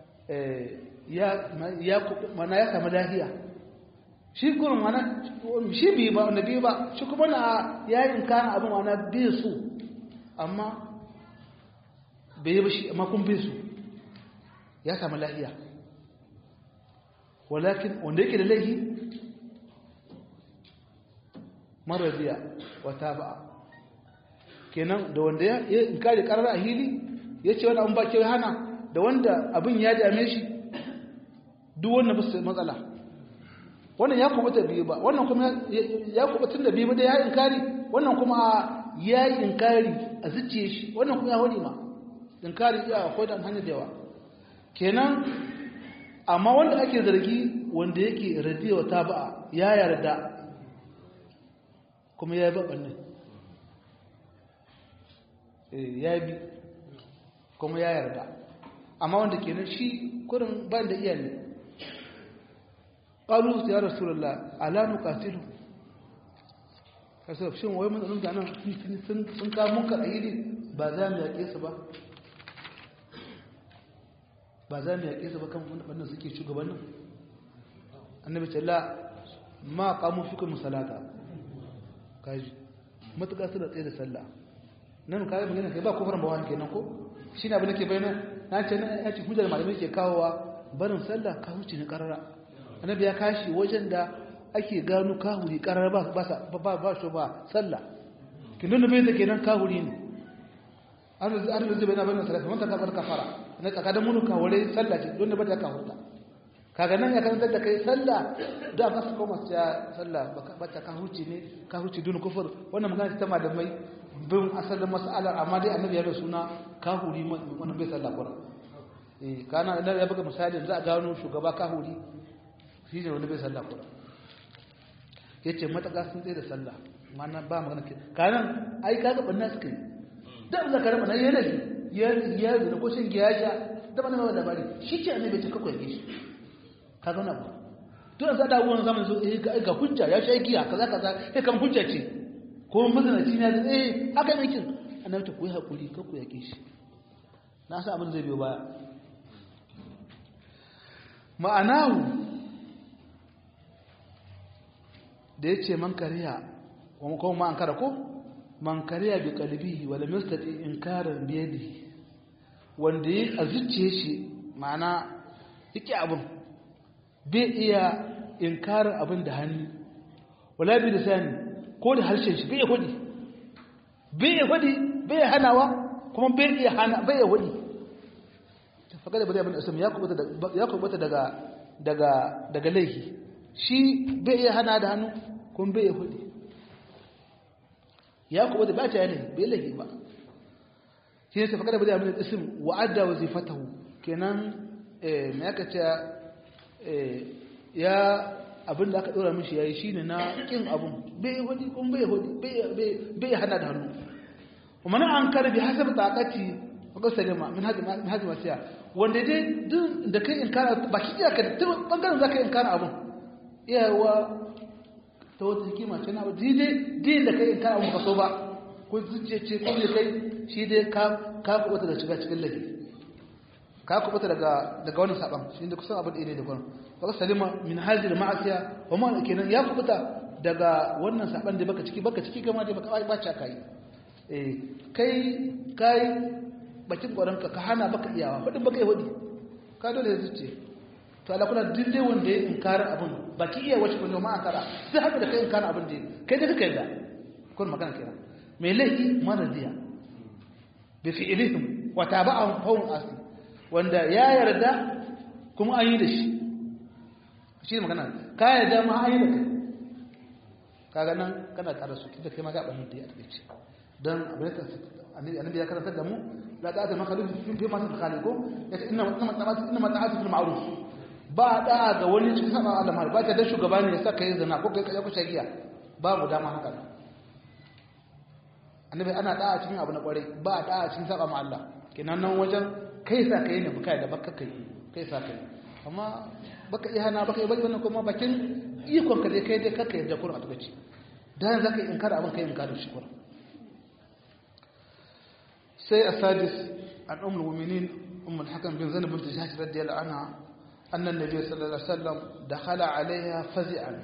mana ya samu lahiya shi kurin mana shi bi ba wanda bi ba shi kuma na ya yi inkarin abin mana bi su amma bai yi ba shi amma kun bi su ya samu lahiya walakin wanda yake da laihi maradiya wata ba'a kenan da wanda ya inkari karar a hili ya ce wani abin ba ke hana da wanda abin ya dame shi duk wannan ba su matsala wannan ya kubuta biyu ba wannan kuma ya kubuta da biyu ba da ya inkari wannan kuma ya yi inkari a zuciye shi wannan kuma ya hori ma inkari ya akwai da hanyar da yawa kenan amma wanda ake zargi wanda yake radiyawa ta ba'a ya yarda kuma ya yi baɓannan ya bi kuma ya yarda amma wanda kenan shi kurin ban da iyali qalu ya rasulullah ala nuqatilu kaso shin wai mun da nan sun sun ka mun ka ayiri ba za mu yake su ba ba za mu yake su ba kan wannan suke shugabannin annabi ce la ma qamu fikum salata kaji matuƙa suna tsaye da sallah nan kayan magana kai ba kofar bawa kenan ko shi ne abin da ke bayyana na ce na ya ce hujjar malamai ke kawowa barin sallah ka huce ne karara annabi ya kashi wajen da ake gano kahuri karara ba ba ba ba shi ba sallah kin nuna bai da kenan kahuri ne an da an da zai bayyana bayyana sallah wanda ka bar kafara na tsaka da mun ka wale sallah ce don da ba ta kahurta kaga nan ya karanta da kai sallah da ba su koma ta sallah ba ta ka huce ne ka huce dun kufur wannan magana ta malamai bin asalin mas'alar amma dai annabi ya bai suna kahuri wannan bai sallah kura eh kana da ya buga misali za a gano shugaba kahuri shi ne wanda bai sallah kura yace mataka sun tsaye da sallah mana ba magana ke kanan ai kaga banna suka yi da Allah karama na yana ya ya da ko shin giya sha da bana ba labari shi ce annabi ce kakwai shi kaga wannan ba to yanzu da wannan zamanin zo eh ga hujja ya sha giya kaza kaza sai kan hujja ce ko mazanaci na da eh haka ne kin annabi ta koyi hakuri ka ku yake shi na san abin zai biyo baya ma'anahu da yace man kariya kuma ko ma an kara ko man kariya bi qalbihi wala mustati inkaran bi yadihi wanda yi a zuciye shi ma'ana yake abin bai iya inkarin abin da hannu wala bi lisani ko da harshen shi bai ya hudi bai ya hudi bai ya hanawa kuma bai ya hana bai ya hudi faga da bari abin asam ya kubuta ya kubuta daga daga daga laifi shi bai ya hana da hannu kuma bai ya hudi ya kubuta ba ta yana bai laifi ba shi ne faga da bari abin asam wa'adda wazifatahu kenan eh me aka ce ya abin da aka ɗora mishi ya yi shi ne na ƙin abin bai hudi kun bai hudi bai hana da hannu kuma na an karbi hasab taƙaci maka salima min hajji masiya wanda dai duk da kai in kana ba ki iya ka duk bangaren za ka in kana abin iyawa ta wata hikima ce na abu daidai din da kai in kana abin ba so ba ko zuciya ce ko ne kai shi dai ka kuɓuta da shiga cikin laifi ka kuɓuta daga wani saɓan shi da kusan abin ɗaya da kwanan baka salima min hajjir ma'asiya wa ma kenan ya kubuta daga wannan saban da baka ciki baka ciki kama da baka ba ca kai eh kai kai bakin gwaran ka hana baka iyawa fadin baka yi hudi ka dole ya zuce to ala kula dinde wanda ya inkara abin baki iya wace ko ma ankara sai haka da kai inkara abin da kai da kake da kun magana kenan mai laifi maradiya bi fi'lihim wa taba'ahum qawm asi wanda ya yarda kuma an yi da shi shi ne magana ka yarda ma an yi da kai kaga nan kana tare su tunda kai ma ga ɓannin da ya taɓe ce don annabi ya karantar da mu la ta'ata makhaluf fi ma khaliqu yace inna inna ta'atu inna ta'atu fil ma'ruf ba da ga wani cikin saba Allah ba ta da shugaba ne ya saka yin zina ko kai ka kusa giya babu dama haka annabi ana da'a cikin abu na kwarai ba da'a cikin saba ma Allah kenan nan wajen kai sa kai ne bukai da baka kai kai sa kai amma baka iya hana baka iya bari wannan kuma bakin ikon ka dai kai dai kaka yadda kurin a tukaci dan zaka yi inkar abin kai inkar shi kurin sai asadis an ummul mu'minin ummul hakam bin zainab bint jahsh radiyallahu anha anna an-nabiy sallallahu alaihi wasallam dakhala alaiha fazi'an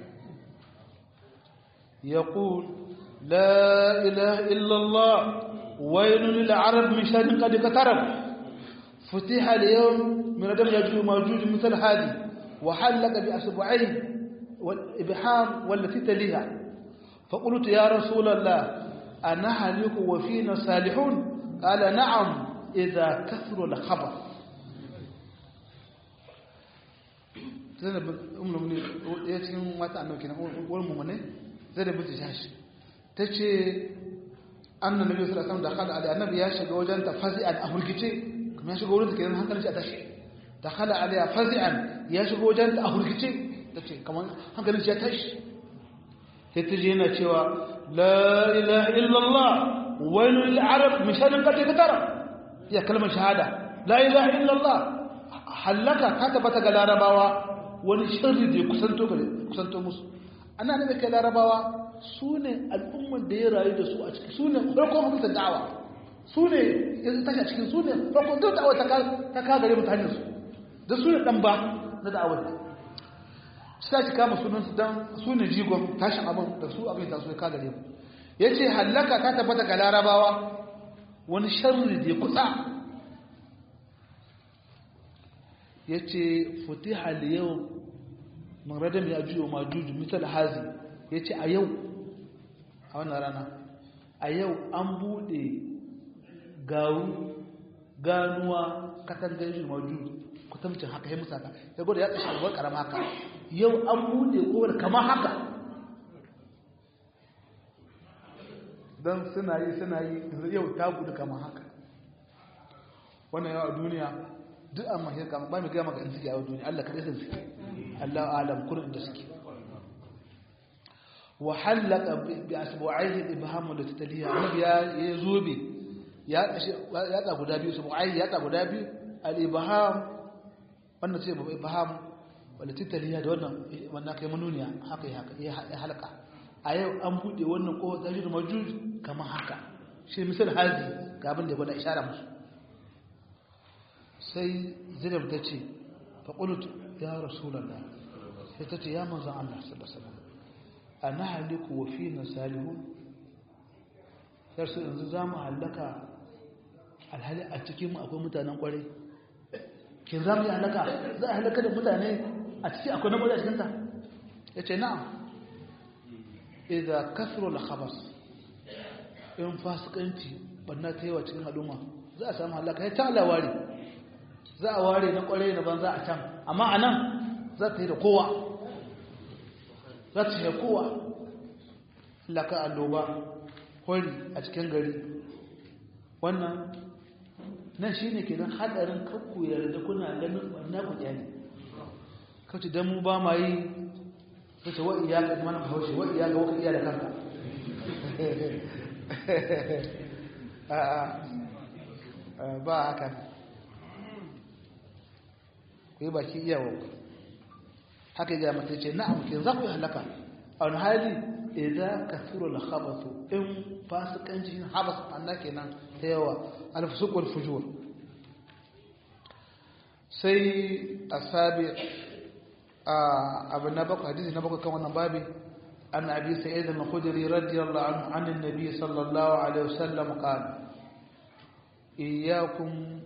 يقول لا إله إلا الله ويل للعرب من شر قد اقترب فتح اليوم من دم يجوج موجود مثل هذه وحلق بأصبعيه والإبحام والتي تليها فقلت يا رسول الله أنهلك وفينا صالحون قال نعم إذا كثر الخبر zainab bin umar ne ya cikin wata annabi kenan wani mummune zainab bin jahash ta ce annan nabi sallallahu alaihi wasallam da khala ali annabi ya shiga wajen ta fazi'an a hurgice kuma ya shiga wurin da kenan hankalin shi a tashi da khala ali fazi'an ya shiga wajen ta a hurgice ta ce kamar hankalin shi ya tashi sai ta je yana cewa la ilaha illallah wailul lil arab min sharrin qad katara ya kalmar shahada la ilaha illallah halaka ta tabbata ga larabawa wani sharri da ya kusanto gare kusanto musu ana da kai larabawa su ne al'ummar da ya rayu da su a ciki su ne farkon hukuntar da'awa su ne ya tashi a cikin su ne farkon duk da'awa ta ka gare mutane su da su ne dan ba na da'awar su ta ci kama sunansu don su ne jigon tashin abin da su abin ta su ka gare mu ya ce hallaka ta tabbata ga larabawa wani sharri da ya kusa ya ce futiha yau maradam ya juyo ma juju misal hazi ya ce a yau a wannan rana a yau an bude garu ganuwa katangar juju ma juju kutamcin haka ya musa ka ya gwada ya kashe albar karama haka yau an bude kowar kama haka don suna yi suna yi yau ta gudu kama haka wannan yau a duniya duk an mahir kama ba mai gama ga in suke a duniya Allah kaɗai sun suke Allah alam kurin da suke wa halaka bi asbu'aihi ibhamu da tataliya annabi ya ya zobe ya ya ta guda biyu asbu'aihi ya ta guda biyu al-ibham wannan sai babu ibham wala tataliya da wannan wannan kai manuniya haka haka ya halaka a yau an bude wannan ko tajir majuj kamar haka shi misal hazi ga abin da ya gwada ishara musu sai zinab ta ce faƙulutu ya rasulallah sai ta ce ya manzan Allah sallallahu a na haliku wa fi na salihun yarsu yanzu za mu hallaka alhali a cikin akwai mutanen kwarai kin za mu yi hallaka za a hallaka da mutane a ciki akwai na kwarai a cikinta ya ce na'am idza kasro al-khabas in fasikanci banna ta yawa cikin al'umma za a samu halaka ya ta Allah ware za a ware na kwarai na banza a can amma anan za ta yi da kowa za ta yi da kowa laka alloba hori a cikin gari wannan nan shi ne kenan hadarin kakku yarda kuna ganin banna ku ne kawai don mu ba ma yi kace wa iyaka kuma na haushi wa iyaka wa iya da kanka ba haka ku yi baki iyawa haka ya mata ce na'am ke za ku yi halaka a wani hali idan ka tsoro da habatu in fasikanci habas anna kenan ta yawa alfusukul fujur sai asabi abu na bakwai hadisi na bakwai kan wannan babi an abi sa'id al-khudri radiyallahu anhu an annabi sallallahu alaihi wasallam qala iyyakum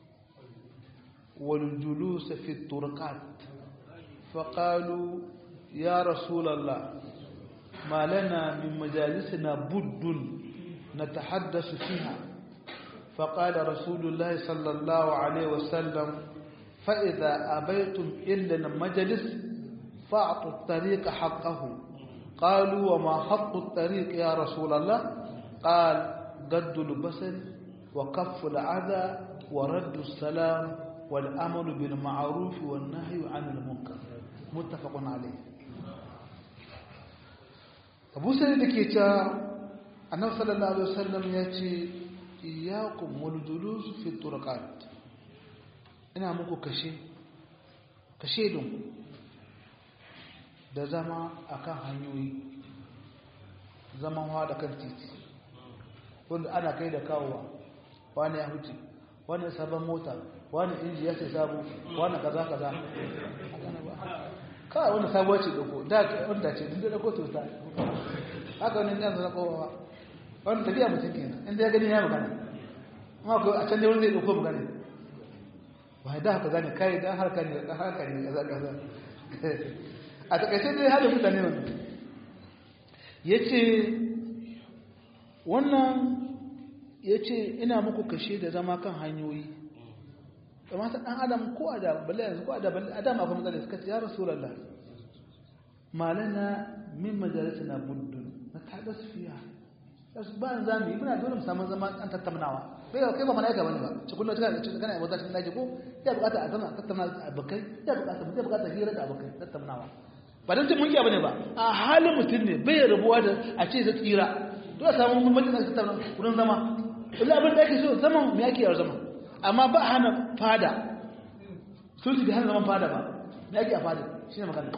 wal julus fi at-turqat فقالوا يا رسول الله ما لنا من مجالسنا بد نتحدث فيها فقال رسول الله صلى الله عليه وسلم فإذا أبيتم إلا المجلس فأعطوا الطريق حقه قالوا وما حق الطريق يا رسول الله قال قد البصر wa kafful adha wa raddu salam wal amalu bil ma'ruf wan nahyu 'anil munkar muttafaqun alayh Abu Sa'id dake ta Annabi sallallahu alaihi wasallam yace iyyakum wal julus fi turqat ina muku kashe kashe dun da zama akan hanyoyi zaman hawa da kan titi wanda ana kai da kawowa wani ya huce wani sabon mota wani inji ya sai sabo wani kaza kaza kawai wani sabuwa ce doko da wanda ce duk da dako to ta haka wani yan zana kowa wani tafiya mutum kenan inda ya gani ya magana amma ko a can dai wani zai doko magana ba da haka gane kai dan harka ne dan harka ne kaza kaza a takaice dai halin mutane wannan yace wannan yace ina muku kashe da zama kan hanyoyi amma ta dan adam ko ada balle yanzu ko ada balle adam akwai matsala suka ce ya rasulullah malana min majalisina buddun na tadas fiya yasu ba za mu yi muna dole mu samu zama an tattaunawa kai kai ba malaika bane ba ci kullum kana ci kana wata cikin daji ko ya bukata a zama tattauna abokai ya bukata mu ya bukata hira da abokai tattaunawa ba dan cin munkiya bane ba a halin mutum ne bai rabuwa da a ce zai tsira dole samu mun majalisar tattauna wurin zama illa abin da ake so zaman me yake yar zama amma ba hana fada sulhu da hana zaman fada ba me yake a fada shine magana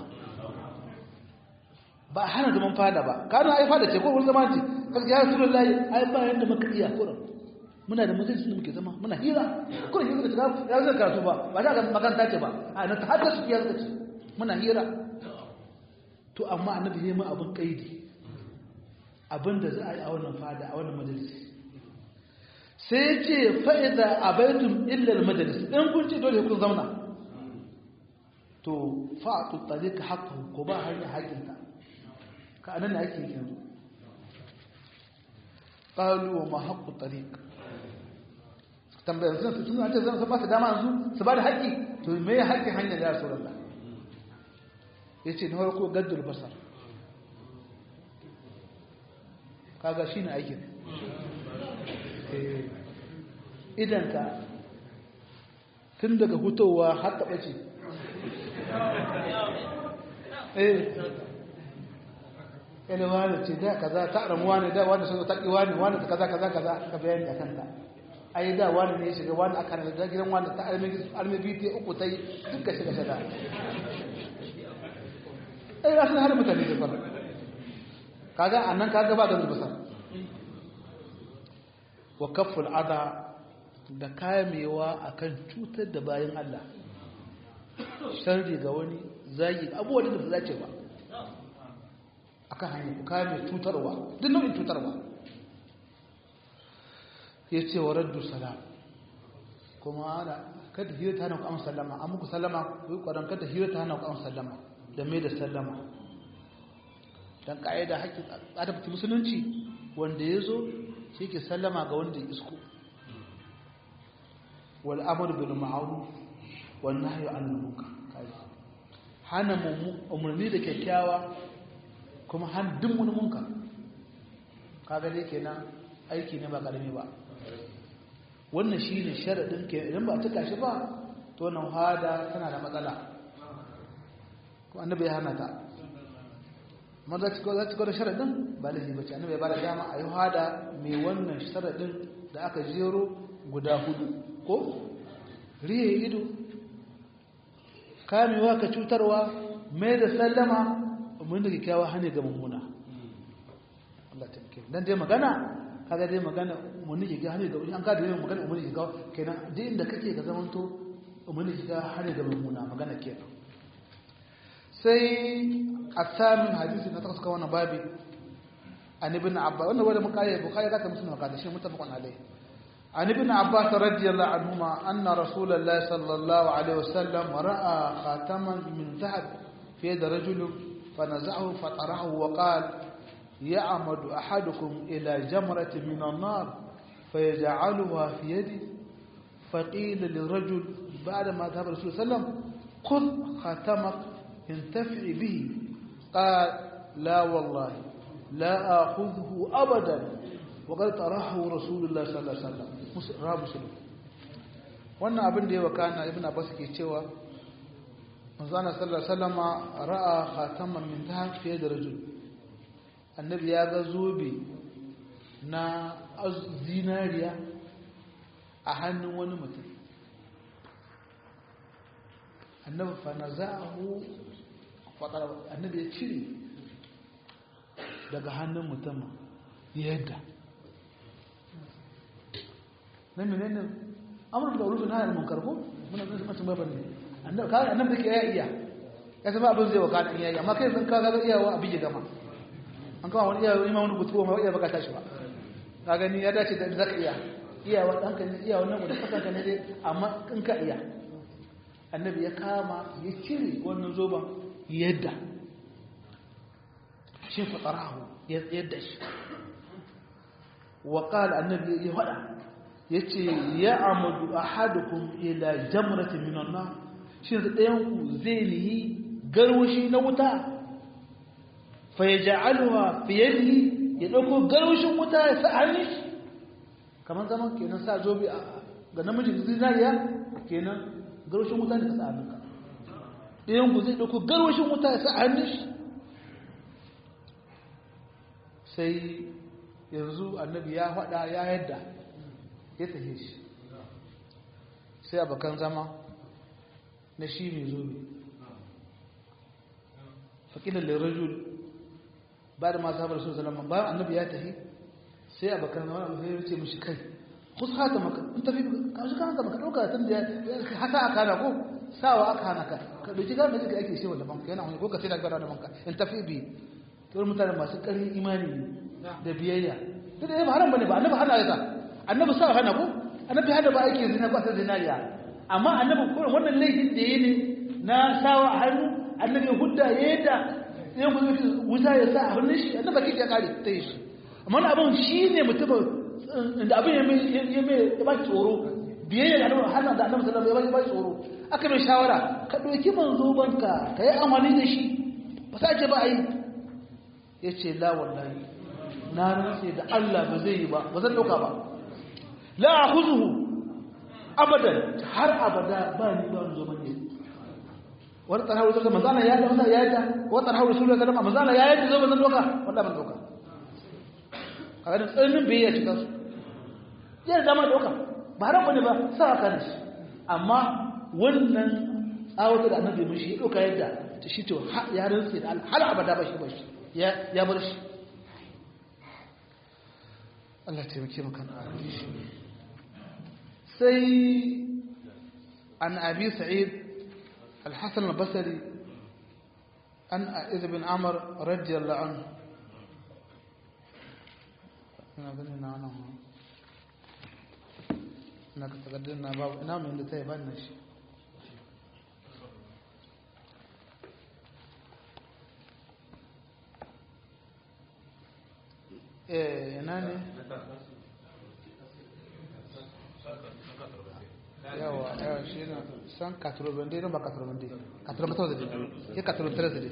ba hana zaman fada ba kana ai fada ce ko wurin zama ce kaga ya rasulullahi ai ba yanda muka iya kuran muna da mutunci da muke zama muna hira kuran hira da ya zai karatu ba ba da makaranta ce ba a na hadda su ya zaka ce muna hira to amma annabi ne mu abin kaidi abin da za a yi a wannan fada a wannan majalisi sai ya ce fa'iza abaitum illa majalis in kun ce dole kun zauna to fa'atu tariqa haqqahu ko ba hanya haƙinta ka anan ake yanzu qalu wa ma haqqu tariq tambayar sun sun ce zan ba su dama yanzu su ba da haƙi to me ya haƙi hanyar ya rasulullah yace na farko gaddul basar kaga shine aikin idan ka tun daga hutowa har taɓa ce eh yana wani ce da kaza ta aramu wani da wani sun taƙi wani wani ta kaza kaza kaza ka bayani da kanta ai da wani ne shiga wani aka na da gidan wani ta arme biyu ta uku ta yi duka shiga shada ai rasu na hada mutane da fara kaga annan kaga ba da zubasa wa kafful ada da kamewa akan cutar da bayan Allah sharri ga wani zagi abubuwan da ba zace ba akan hanyar ku kame cutarwa duk nau'in cutarwa ya ce wa raddu salam kuma ana kada hira ta hana ku amsa sallama an muku sallama ku yi ƙwaron kada hira ta hana ku amsa sallama da mai da sallama don ƙa'ida haƙƙin adabta musulunci wanda ya zo shi ke sallama ga wanda ya isko wal amr bil ma'ruf wan nahyi anil munkar hana umarni da kyakkyawa kuma han duk wani munkar kaga dai kenan aiki ne ba karami ba wannan shine sharadin ke idan ba tuka shi ba to wannan hada tana da matsala ko annabi ya hana ta amma za ci za ci da sharadin ba lahi bace annabi ya bada dama a yi hada mai wannan sharadin da aka jero guda hudu ko riye ido kamewa ka cutarwa mai da sallama mun da kyakkyawa hane ga mummuna Allah ta kike dan dai magana kaga dai magana mun ne ga hane ga an ka da yin magana mun ne ga kenan duk inda kake ka zamanto mun ne ga hane ga mummuna magana kenan sai asamin hadisi na takwas kan wannan babi an ibn abba wannan wanda muka yi bukhari zaka musulma ka da shi mutafaqun alai an ibn abbas radiyallahu anhuma anna rasulullahi sallallahu alaihi wasallam ra'a khataman min dhahab fi yad rajul فنزعه فطرحه وقال يعمد أحدكم إلى جمرة من النار فيجعلها في يده فقيل للرجل بعد ما ذهب الرسول صلى الله عليه وسلم خذ خاتمك انتفع به قال لا والله لا آخذه أبدا wa qad tarahu rasulullah sallallahu alaihi wasallam rabu muslim wannan abin da ya wakana ibn abbas ke cewa manzo Allah sallallahu alaihi wasallam ra'a khataman min dhahab fi yad rajul annabi ya ga zobe na zinariya a hannun wani mutum annabi fa naza'ahu fadar annabi ya cire daga hannun mutum yadda na menene amur da urufin hayar munkar ko muna zai mutum baban ne annabi ka annabi ke ya iya ya zama abin zai waka dan yayi amma kai san ka ga iyawa abin ya gama an kawo wani iyawa ima wani gutuwa ma iya baka tashi ba ka gani ya dace da zaka iya iyawa dan ka iyawa nan da kasan ka ne dai amma in ka iya annabi ya kama ya cire wannan zoban yadda shi fatarahu yadda shi wa qala annabi ya fada yace ya amadu ahadukum ila jamratin minan nar shi da ɗayan ku zai nihi garwashi na wuta fa yaj'aluha fi yadihi ya dauko garwashin wuta ya sa hannun shi kamar zaman kenan sa zobe ga namijin zinariya kenan garwashin wuta ne ka sa hannunka ɗayan ku zai dauko garwashin wuta ya sa hannun shi sai yanzu annabi ya faɗa ya yadda ya tafi shi sai abokan zama na shi mai zobe faƙilar lirajul ba da masu haɓar sun zalama bayan annabi ya tafi sai abokan zama abu sai ya ce mashi kai kusa hata maka in tafi kamshi kan haka maka ɗauka tun da ya hata aka hana ko sawa aka hana ka ka ɗauki gane da ake shi wanda banka yana wani ko ka sai da gbara da banka in tafi bi kawai mutane masu ƙarfin imani da biyayya duk da ya ba haram bane ba annabi hana ya annabi sa hana ko annabi hana ba ake zina ba ta zinariya amma annabi ko wannan laifin da yayi ne na sawa a hannu annabi ya hudda ya yadda ya kuma wuta ya sa a hannun shi annabi kike ya kare ta yi shi amma wannan abin shi ne mutum da abin ya mai ya mai ya ba tsoro biyayya da annabi hana da annabi sallallahu alaihi wasallam ya ba tsoro aka mai shawara ka dauki manzo banka ka yi amfani da shi ba sa ce ba a yi yace la wallahi na rantse da Allah ba zai yi ba ba zan dauka ba la akhuzuhu abadan har abada ba ni ba zo bane wani tsara wuce da manzana ya da ya da wani tsara wuce da manzana manzana ya yi zo ba zan dauka wallahi ban dauka kaga da tsarnin bai ya cika su ya zama dauka ba har bane ba sa ka shi amma wannan tsawata da annabi mun shi ya dauka yadda ta shi to ya rantse da har abada ba shi ba shi ya bar shi Allah taimake maka sai an abi sa'id al-hasan al-basri an aiz bin amr radiyallahu anhu ina ganin na nan na ka tagaddar na babu ina mai da ta yi ban shi eh ina ne yawa yawa shi na san katurobande ba katurobande katurobande da ya katurobande da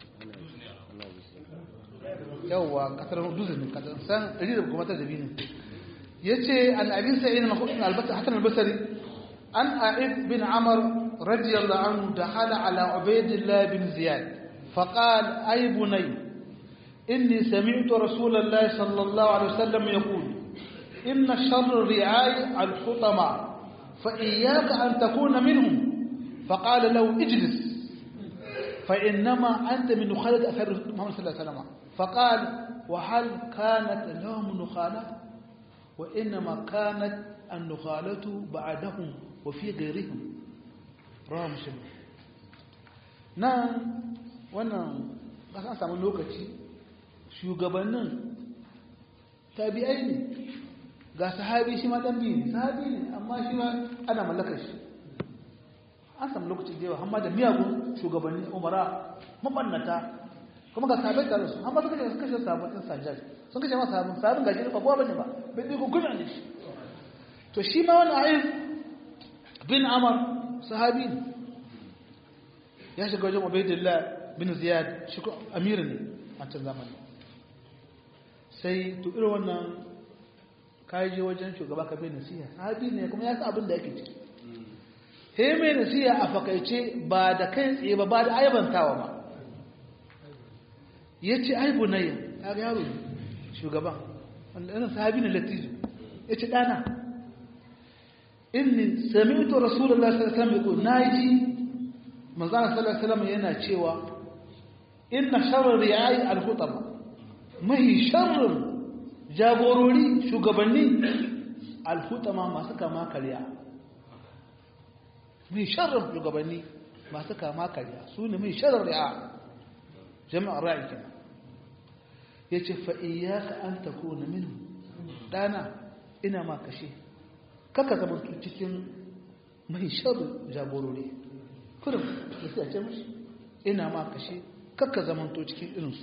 yawa katurobande ne san ɗari da kuma ta da biyu ya ce an abin sa'in hasan albasari an a'id bin amar radiyallahu anhu da hala ala ubaidillah bin ziyad فقال أي بني إني سمعت رسول الله صلى الله عليه وسلم يقول إن شر الرعاء الحطمة فإياك أن تكون منهم فقال له اجلس فإنما أنت من نخالة أثر محمد صلى الله عليه وسلم فقال وهل كانت لهم نخالة وإنما كانت النخالة بعدهم وفي غيرهم رواه مسلم نعم wannan ba san samu lokaci shugabannin tabi'ai ne ga sahabi shi ma dan biyu ne sahabi ne amma shi ma ana mallakar shi an samu lokacin da yawa amma da miyagun shugabanni umara mabannata kuma ga sahabai tare su amma suka kashe kashe sabon din sajjad sun kashe masa sabon sabon gaji ba kowa bane ba bai dai kuma ne shi to shi ma wani ayyub bin amar sahabi ne ya shiga wajen ubaidillah bin ziyad shi ko amir ne a can zamani sai to irin wannan ka je wajen shugaba ka bai nasiha sahabi ne kuma ya san abin da yake ciki he mai nasiha a fakaice ba da kai tsaye ba ba da aibantawa ba ya ce ai bunayya ya ga yaro shugaban wanda yana sahabi ne latizu ya ce ɗana inni sami'tu rasulullahi sallallahu alaihi wasallam naji manzon sallallahu alaihi wasallam yana cewa inna sharra ri'ai al-khutaba mahi sharrin jagorori shugabanni al-khutama masu kama kariya mai sharrin shugabanni masu kama kariya su ne mai sharrin ri'a jama'ar ra'i kenan yace fa iyyaka an takuna minhu dana ina ma kashe kaka zama cikin mai sharrin jagorori kurum da sai a ce mashi ina ma kashe kaka zamanto cikin irinsu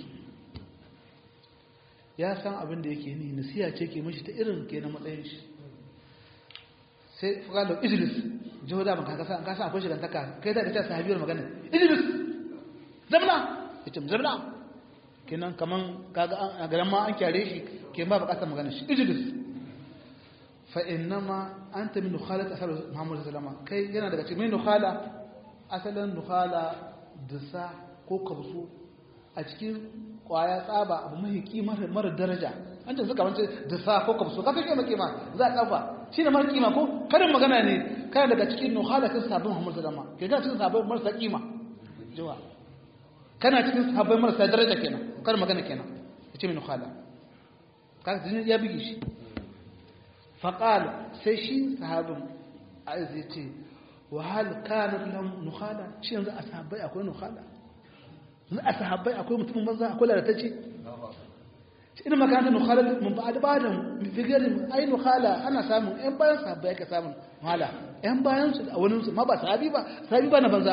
ya san abin da yake ni nasiya ce ke mashi ta irin ke na matsayin shi sai fukalo idris jiho da maka kasa kasa akwai shi gantaka kai da kace sahabiyar magana idris zamna yace zamna kenan kaman kaga a garan ma an kyare shi ke ba bukatar magana shi idris fa innama anta min nukhalat asal muhammad sallallahu alaihi wasallam kai yana daga cikin min nukhala asalin nukhala dusa ko kabsu a cikin kwaya tsaba abu mai kima mara daraja an ce suka wance dusa ko kabsu ka kake kima za a kafa shi ne mara kima ko karin magana ne kana daga cikin nukhala kan sabon muhammad sallallahu alaihi wasallam ke kana cikin sabon marasa kima jiwa kana cikin sabon marasa daraja kenan karin magana kenan yace min nukhala kaga ya bige shi فقال سيشي صحاب عزيتي وهل كانت لهم نخالة شيء ذا أصحابي أكوي نخالة ذا أصحابي أكوي متمم بزا أكوي لا تجي إنما كانت نخالة من بعد بعدهم في غير أي نخالة أنا سامن إن باين صحابي أك سامن نخالة إن باين أولين ما بس صحابي با صحابي بانا بنزا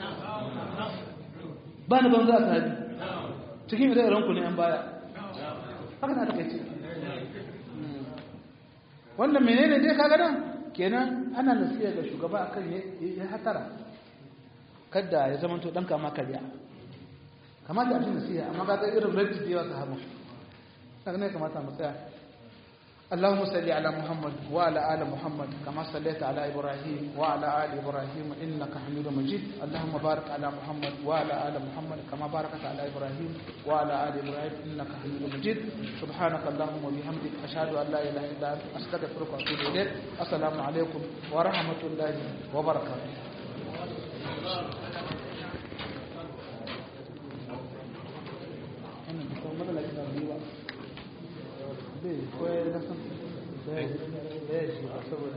بانا بنزا صحابي cikin da ranku ne an baya haka na take ce wannan menene dai kaga nan kenan ana nasiya ga shugaba akan ya hatara kada ya zama to dan kama kariya kamata a ji nasiya amma kaga irin rabbi da yawa sahabu kaga ne kamata mu tsaya اللهم صل على محمد وعلى آل محمد كما صليت على إبراهيم وعلى آل إبراهيم إنك حميد مجيد اللهم بارك على محمد وعلى آل محمد كما باركت على إبراهيم وعلى آل إبراهيم إنك حميد مجيد سبحانك اللهم وبحمدك أشهد أن لا إله إلا أنت أستغفرك وأتوب إليك السلام عليكم ورحمة الله وبركاته bai koyar da san bai shi saboda